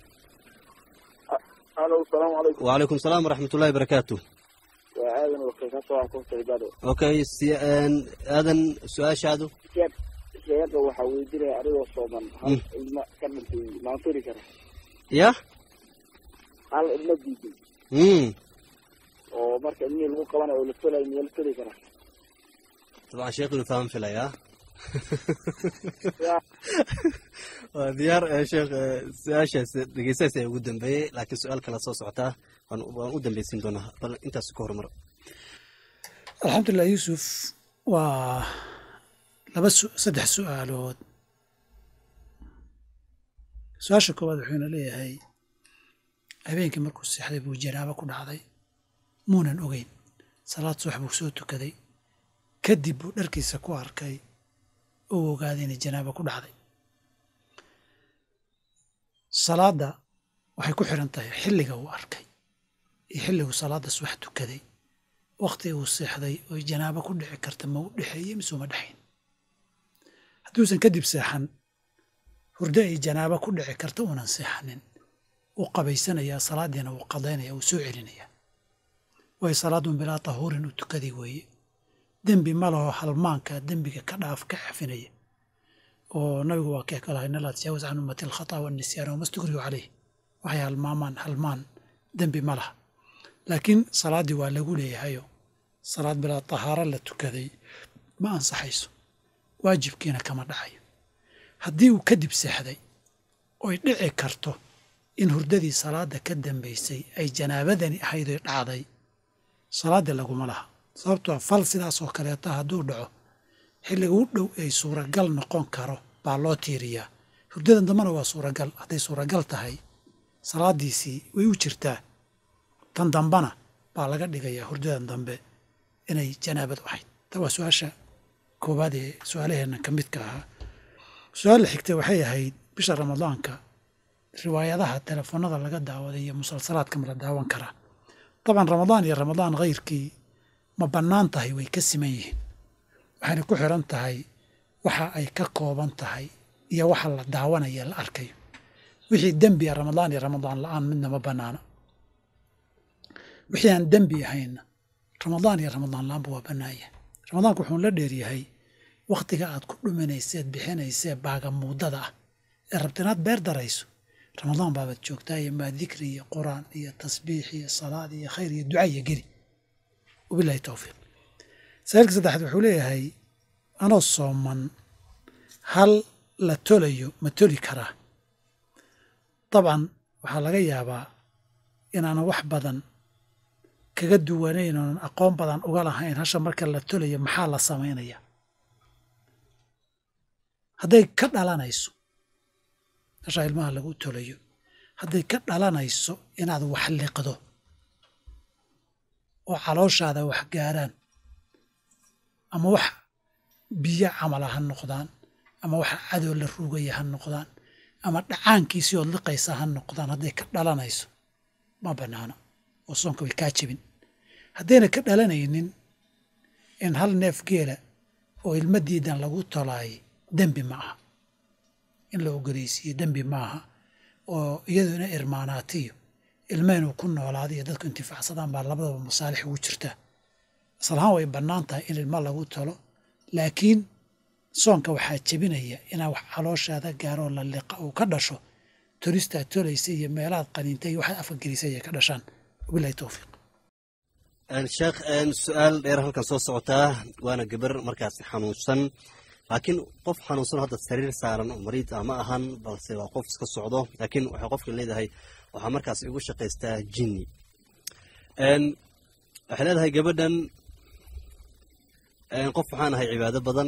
halo asalaamu calaykum wacalaykum salaam waraxmat ullahi wabarakaatu waa aadan wakil ka soo akoonta bado okay si aadan su-aashaadu sheekh sheekha waxaa weydiinaya anigoo sooman hal ilma ka dhintay maan firi kara ya hal ilma diiday mm oo marka ilmihii lagu qabanayo oo la felayo miyaa la feli karaa dabcan sheekh inuu faham filayaa Ya. waa diyaar eh, sheekh eh, su-aashaas dhegeystahaas ayaa ugu dambeeyey laakiin su-aal kala soo socotaa waan waan u dambeysiin doonaa bal intaas ka horumar alxamdulilah yuusuf waa laba su- saddex su-aalood su-aasha koowaad wuxuuna leeyahay habeenkii markuu seexday buu janaabo ku dhacday muunan ogeyn salaad subax buu soo tukaday kadib buu dharkiisa ku arkay uu ogaaday inay janaabo ku dhacday salaadda waxay ku xiran tahay xilliga uu arkay iyo xilliguu salaadda subax tukaday wakhti uu seexday oy janaabo ku dhici karta ma u dhexeeye mise uma dhexayn hadduusan kadib seexan hurdo ay janaabo ku dhici karta uunan seexanin wuu qabaysanayaa salaaddiina wuu qadaynaya wuu soo celinayaa way salaadun bilaa tahuurin u tukaday weeye dembi ma laho halmaanka dembiga ka dhaaf ka cafinaya oo nabigu waa kee kalahay nalaa tajaawaz can ummati alkhata wannisyaan wama stukrihu caleyh waxay halmaamaan halmaan dembi ma laha laakiin salaaddii waa lagu leeyahayo salaad bilaa tahaaro la tukaday ma ansaxayso waajibkiina kama dhacayo haddii uu kadib seexday oy dhici karto in hurdadii salaadda ka dambaysay ay janaabadani ahayd oy dhacday salaaddii laguma laha sababtoo fal sidaasoo kaleeta hadduu dhaco xilliga u dhow ay suuragal noqon karo baa loo tiiriyaa hurdadan dambena waa suuragal hadday suuragal tahay salaaddiisii way u jirtaa tan dambana baa laga dhigayaa hurdadan dambe inay janaabadu ahayd ta waa su-aasha koowaad ee su-aalaheenna ka midka ahaa su-aal la xigtay waxay ahayd bisha ramadaanka riwaayadaha telefoonada laga daawaday iyo musalsalaadka ma la daawan karaa dabcan ramadaan iyo ramadaan khayrkii ma bannaan tahay way ka siman yihiin waxayna ku xiran tahay waxa ay ka kooban tahay iyo waxa la daawanaya la arkayo wixii dembi a ramadaan iyo ramadaan la-aan midna ma bannaana wixii aan dembi ahaynna ramadaan iyo ramadaan la-aanba waa bannaanya ramadaanku wuxuu la dheeryahay wakhtiga aad ku dhuminayseed bixinaysee baagamuudada ah ee rabta inaad beer darayso ramadaan baabaad joogtaa iyo maa dikri iyo quraan iyo tasbiix iyo salaad iyo khayr iyo duca iyo geli wabilahi towfiiq saailka saddexaad wuxuu leeyahay anoo sooman hal la tolayo ma toli karaa dabcan waxaa laga yaabaa inaanan wax badan kaga duwanayn oonan aqoon badan uga lahayn hasha marka la tolayo maxaa la samaynaya hadday ka dhalanayso hashaa ilmaha lagu tolayo hadday ka dhalanayso inaad wax liqdo oo calooshaada wax gaaraan ama wax biyo camala ha noqdaan ama wax cadow la ruugaya ha noqdaan ama dhacaankiisii ood liqaysa ha noqdaan hadday ka dhalanayso ma bannaano oo soonka way kaa jebin haddayna ka dhalanaynin in hal neef geela oo ilma diidan lagu tolaayay dembi ma aha in la ogoleysiiyo dembi ma aha oo iyadu ina irmaanaatiyo ilma inuu ku noolaado iyo dadku intifaacsadaan baa labadaba masaalix ugu jirtaa aslahaan way bannaan tahay in ilma lagu talo laakiin soonka waxaa jebinaya inaa wax calooshaada gaaroo la liqa uu ka dhasho tolistaad tolaysa iyo meelaad qaniintay iyo waxaad afkagelisay ay ka dhashaan wabilahi towfiiq sheekh su-aal dheer halkan soo socotaa waana gabar markaasi xanuunsan laakiin qof xanuunsan hadda sariir saaran oo mariid ah ma ahan balse waa qof iska socdo laakiin waxay qofka leedahay waxaa markaas igu shaqaystaa jinni waxay leedahay gabadhan qof waxaan ahay cibaado badan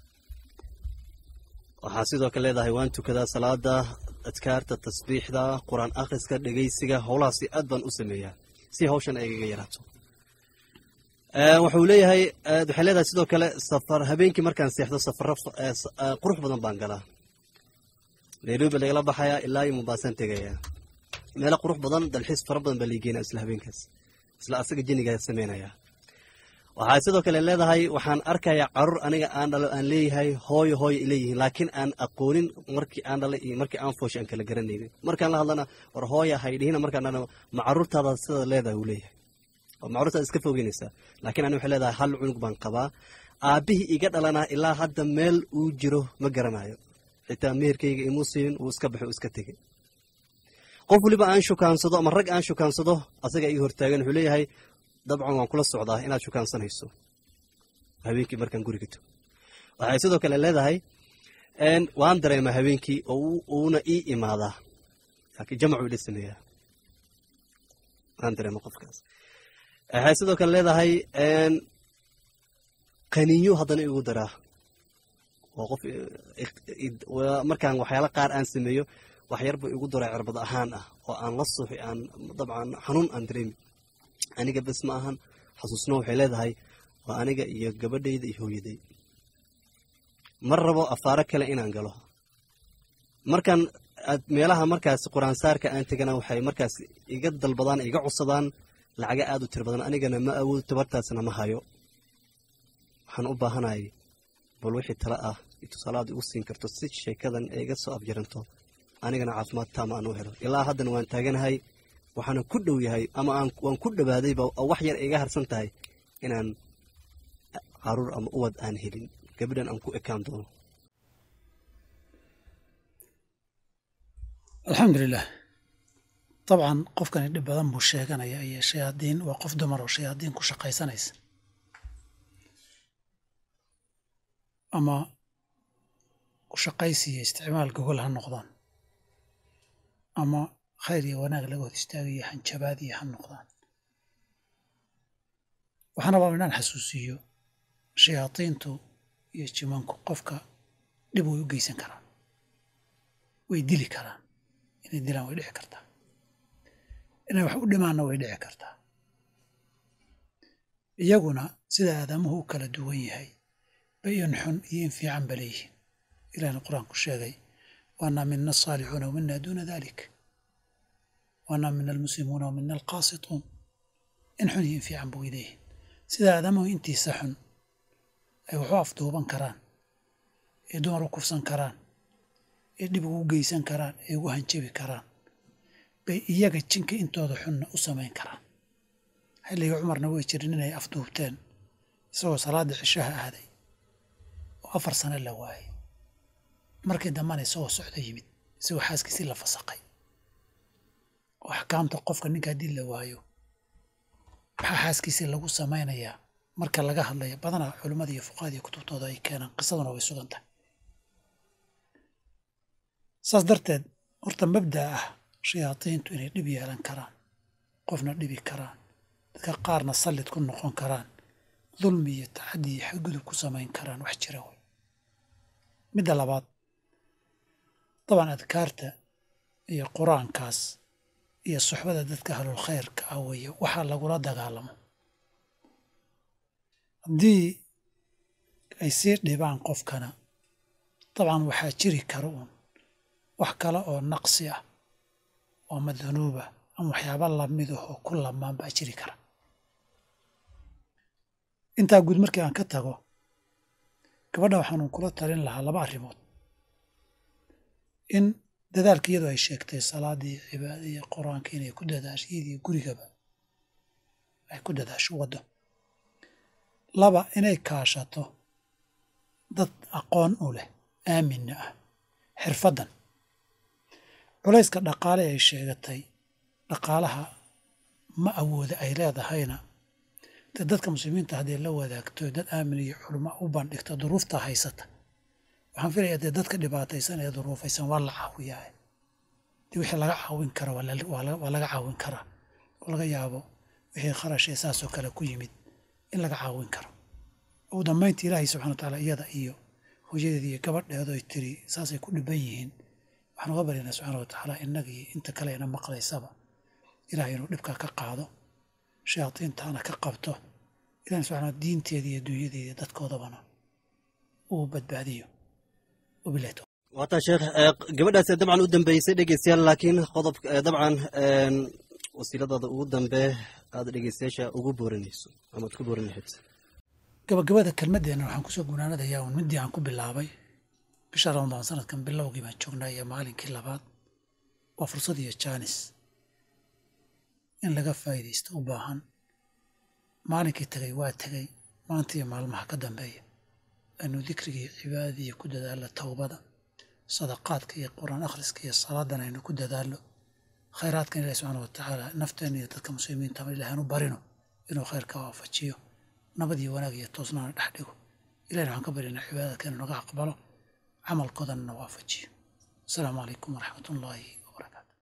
waxaa sidoo kale leedahay waan tukadaa salaada adkaarta tasbiixda qur-aan akhriska dhegeysiga howlahaasi aad baan u sameeyaa si hawshan ay igaga yaraato wuxuu leeyahay waxay leedahay sidoo kale safar habeenkii markaan seexdo safaro qurux badan baan galaa nairobi lagala baxayaa ilaa iyo mumbaasan tegayaa meelo qurux badan dalxiis fara badan baa liigeynaa isla habeenkaas isla asaga jinigaa sameynaya waxaa sidoo kale leedahay waxaan arkayaa carur aniga aan dhalo aan leeyahay hooyo hooyo ileeyihiin laakiin aan aqoonin markii aan dhalay iyo markii aan fooshay aan kala garanaynin markaan la hadlana war hooya haydhihina markaan dhana ma carruurtaada sida leedahay uu leeyahay oo ma carruurtaada iska fogeynaysaa laakiin ani waxay leedahay hal cunug baan qabaa aabbihii iga dhalanaa ilaa hadda meel uu jiro ma garanayo xitaa meherkayga imuu siinin wuu iska baxay uu iska tegey qof weliba aan shukaansado ama rag aan shukaansado asaga ii hortaagan wuxuu leeyahay dabcan waan kula socdaa inaad shukaansanayso habeenkii markaan guriga tago waxay sidoo kale leedahay waan dareemaa habeenkii oo uuna ii imaadaa laakiin jamacuu ila sameeyaa waan dareema qofkaas waxay sidoo kale leedahay qaniinyo haddana igu daraa oo qof markaan waxyaala qaar aan sameeyo waxyarba igu daraa cirbad ahaan ah oo aan la suuxi aan dabcan xanuun aan dareemi aniga bes ma ahan xasuusno waxay leedahay waa aniga iyo gabadhayda iyo hooyaday mar rabo afaaro kale inaan galo markaan meelaha markaas qur-aansaarka aan tegana waxay markaas iga dalbadaan iga codsadaan lacaga aada u tiro badan anigana ma awood tabartaasna ma hayo waxaan u baahanahay bal wixii tale ah iyo tusaalaad igu siin karto si sheekadan ay iga soo abjaranto anigana caafimaad taama aan u helo ilaa haddana waan taaganahay waxaana ku dhow yahay ama aan waan ku dhawaadayba oo wax yar iga harsan tahay inaan caruur ama uwad aan helin gabadhan aan ku ekaan doono alxamdulilah dabcan qofkani dhib badan buu sheeganaya iyo shayaadiin waa qof dumar oo shayaadiin ku shaqaysanaysa ama ku shaqaysi iyo isticmaal gogol ha noqdaan ama khayr iyo wanaag laga hor istaagayo hanjabaad iyo ha noqdaan waxaana rabaa inaan xasuusiyo shayaadiintu iyo jimanku qofka dhib way u geysan karaan way dili karaan inay dilaan way dhici kartaa inay wax u dhimaanna way dhici kartaa iyaguna sida aadamuhu u kala duwan yahay bay in xun iyo in fiican ba leeyihiin ilahna qur-aanku sheegay waanaa mina asaalixuuna wamina duuna dalik waanaa mina almuslimuuna wamina alqaasituun in xun iyo in fiican ba way leeyihiin sida aadamuhu intiisa xun ay waxu afduuban karaan ee dumar u kufsan karaan ee dhib ugu geysan karaan ee ugu hanjabi karaan bay iyaga jinka intooda xunna u samayn karaan xilliga cumarna way jirin inay afduubteen isagoo salaada cishaha aaday oo afar sano la waayay markii dambana isagoo socdo yimid isagoo xaaskiisii la fasaqay oo axkaamta qofka ninka haddii la waayo maxaa xaaskiisii lagu samaynayaa marka laga hadlaya badanaa culimmada iyo fuqahada iyo kutubtooda ay keenaan qisaduna way sugan tahay saas darteed horta mabda'a ah shayaadiintu inay dhib yeelan karaan qofna dhibi karaan dadka qaarna sallid ku noqon karaan dulmi iyo tacaddi iyo xadgudub ku samayn karaan wax jira wey midda labaad daban adkaarta iyo qur-aankaas iyo suxbada dadka ahlul khayrka ah weeye waxaa lagula dagaalamo haddii ay sii dhibaan qofkana dabcan waxaa jiri kara uun wax kale oo naqsi ah oo ama dunuuba ama waxyaaba lamid ah oo ku lamaan baa jiri kara intaa guud markii aan ka tago gabadha waxaanu kula talin lahaa laba arrimood in dadaalka iyadoo ay sheegtay salaadii cibaada iyo qur-aanka inay ku dadaasho iyadiyo gurigaba ay ku dadaasho waddo laba inay kaashato dad aqoon u leh aaminna ah xirfaddan culayska dhaqaale ay sheegatay dhaqaalaha ma awooda ay leedahayna dee dadka muslimiinta hadday la wadaagto dad aamin iyo culamo u bandhigto duruufta haysata waxaan filayaa dee dadka dhibaataysan ee duruufaysan waa la caawiyaa dee wixii laga caawin kara waa laga caawin karaa oo laga yaabo wixii kharash ee saasoo kale ku yimid in laga caawin karo ugu dambaynta ilaahay subxana wa tacaala iyada iyo hooyadeeda iyo gabadheedu ay tiri saasay ku dhiban yihiin waxaan uga baryaynaa subxaana wa tacaala innagii inta kale ina maqlaysaba ilahay inuu dhibkaa ka qaado shayaadiintaana ka qabto ilahay subxana diinteeda iyo dunyadeeda dadkoodabana uu badbaadiyo wabilahi tawfiiq waataa sheekh gabadhaas dabcan u dambeysay dhegeystayaal laakiin qodob dabcan wasiiladooda ugu dambe aad dhegeystayaasha ugu boorinayso amaad ku boorin lahayd gabagabada kelmaddeena waxaan kusoo gunaanadayaa uun middii aan ku bilaabay bisha ramadaan sanadkan bilowgii baan joognaa iyo maalinkii labaad waa fursad iyo jaanis in laga faa'iidaysto u baahan maalinkii tegay waa tegay maanta iyo maalmaha ka dambeeya aynu dikriga iyo cibaadada iyo ku dadaallo towbada sadaqaadka iyo qur-aan akhriska iyo salaadan aynu ku dadaallo khayraadkan ilahi subxaana wa tacaala nafteena iyo dadka muslimiintaba ilahi aanu barino inuu khayrka waafajiyo nabad iyo wanaag iyo toosnaana dhex dhigo ilahina waxaan ka baryanaa cibaadadka inuu naga aqbalo camalkoodana na waafajiyo asalaamu calaykum waraxmat ullaahi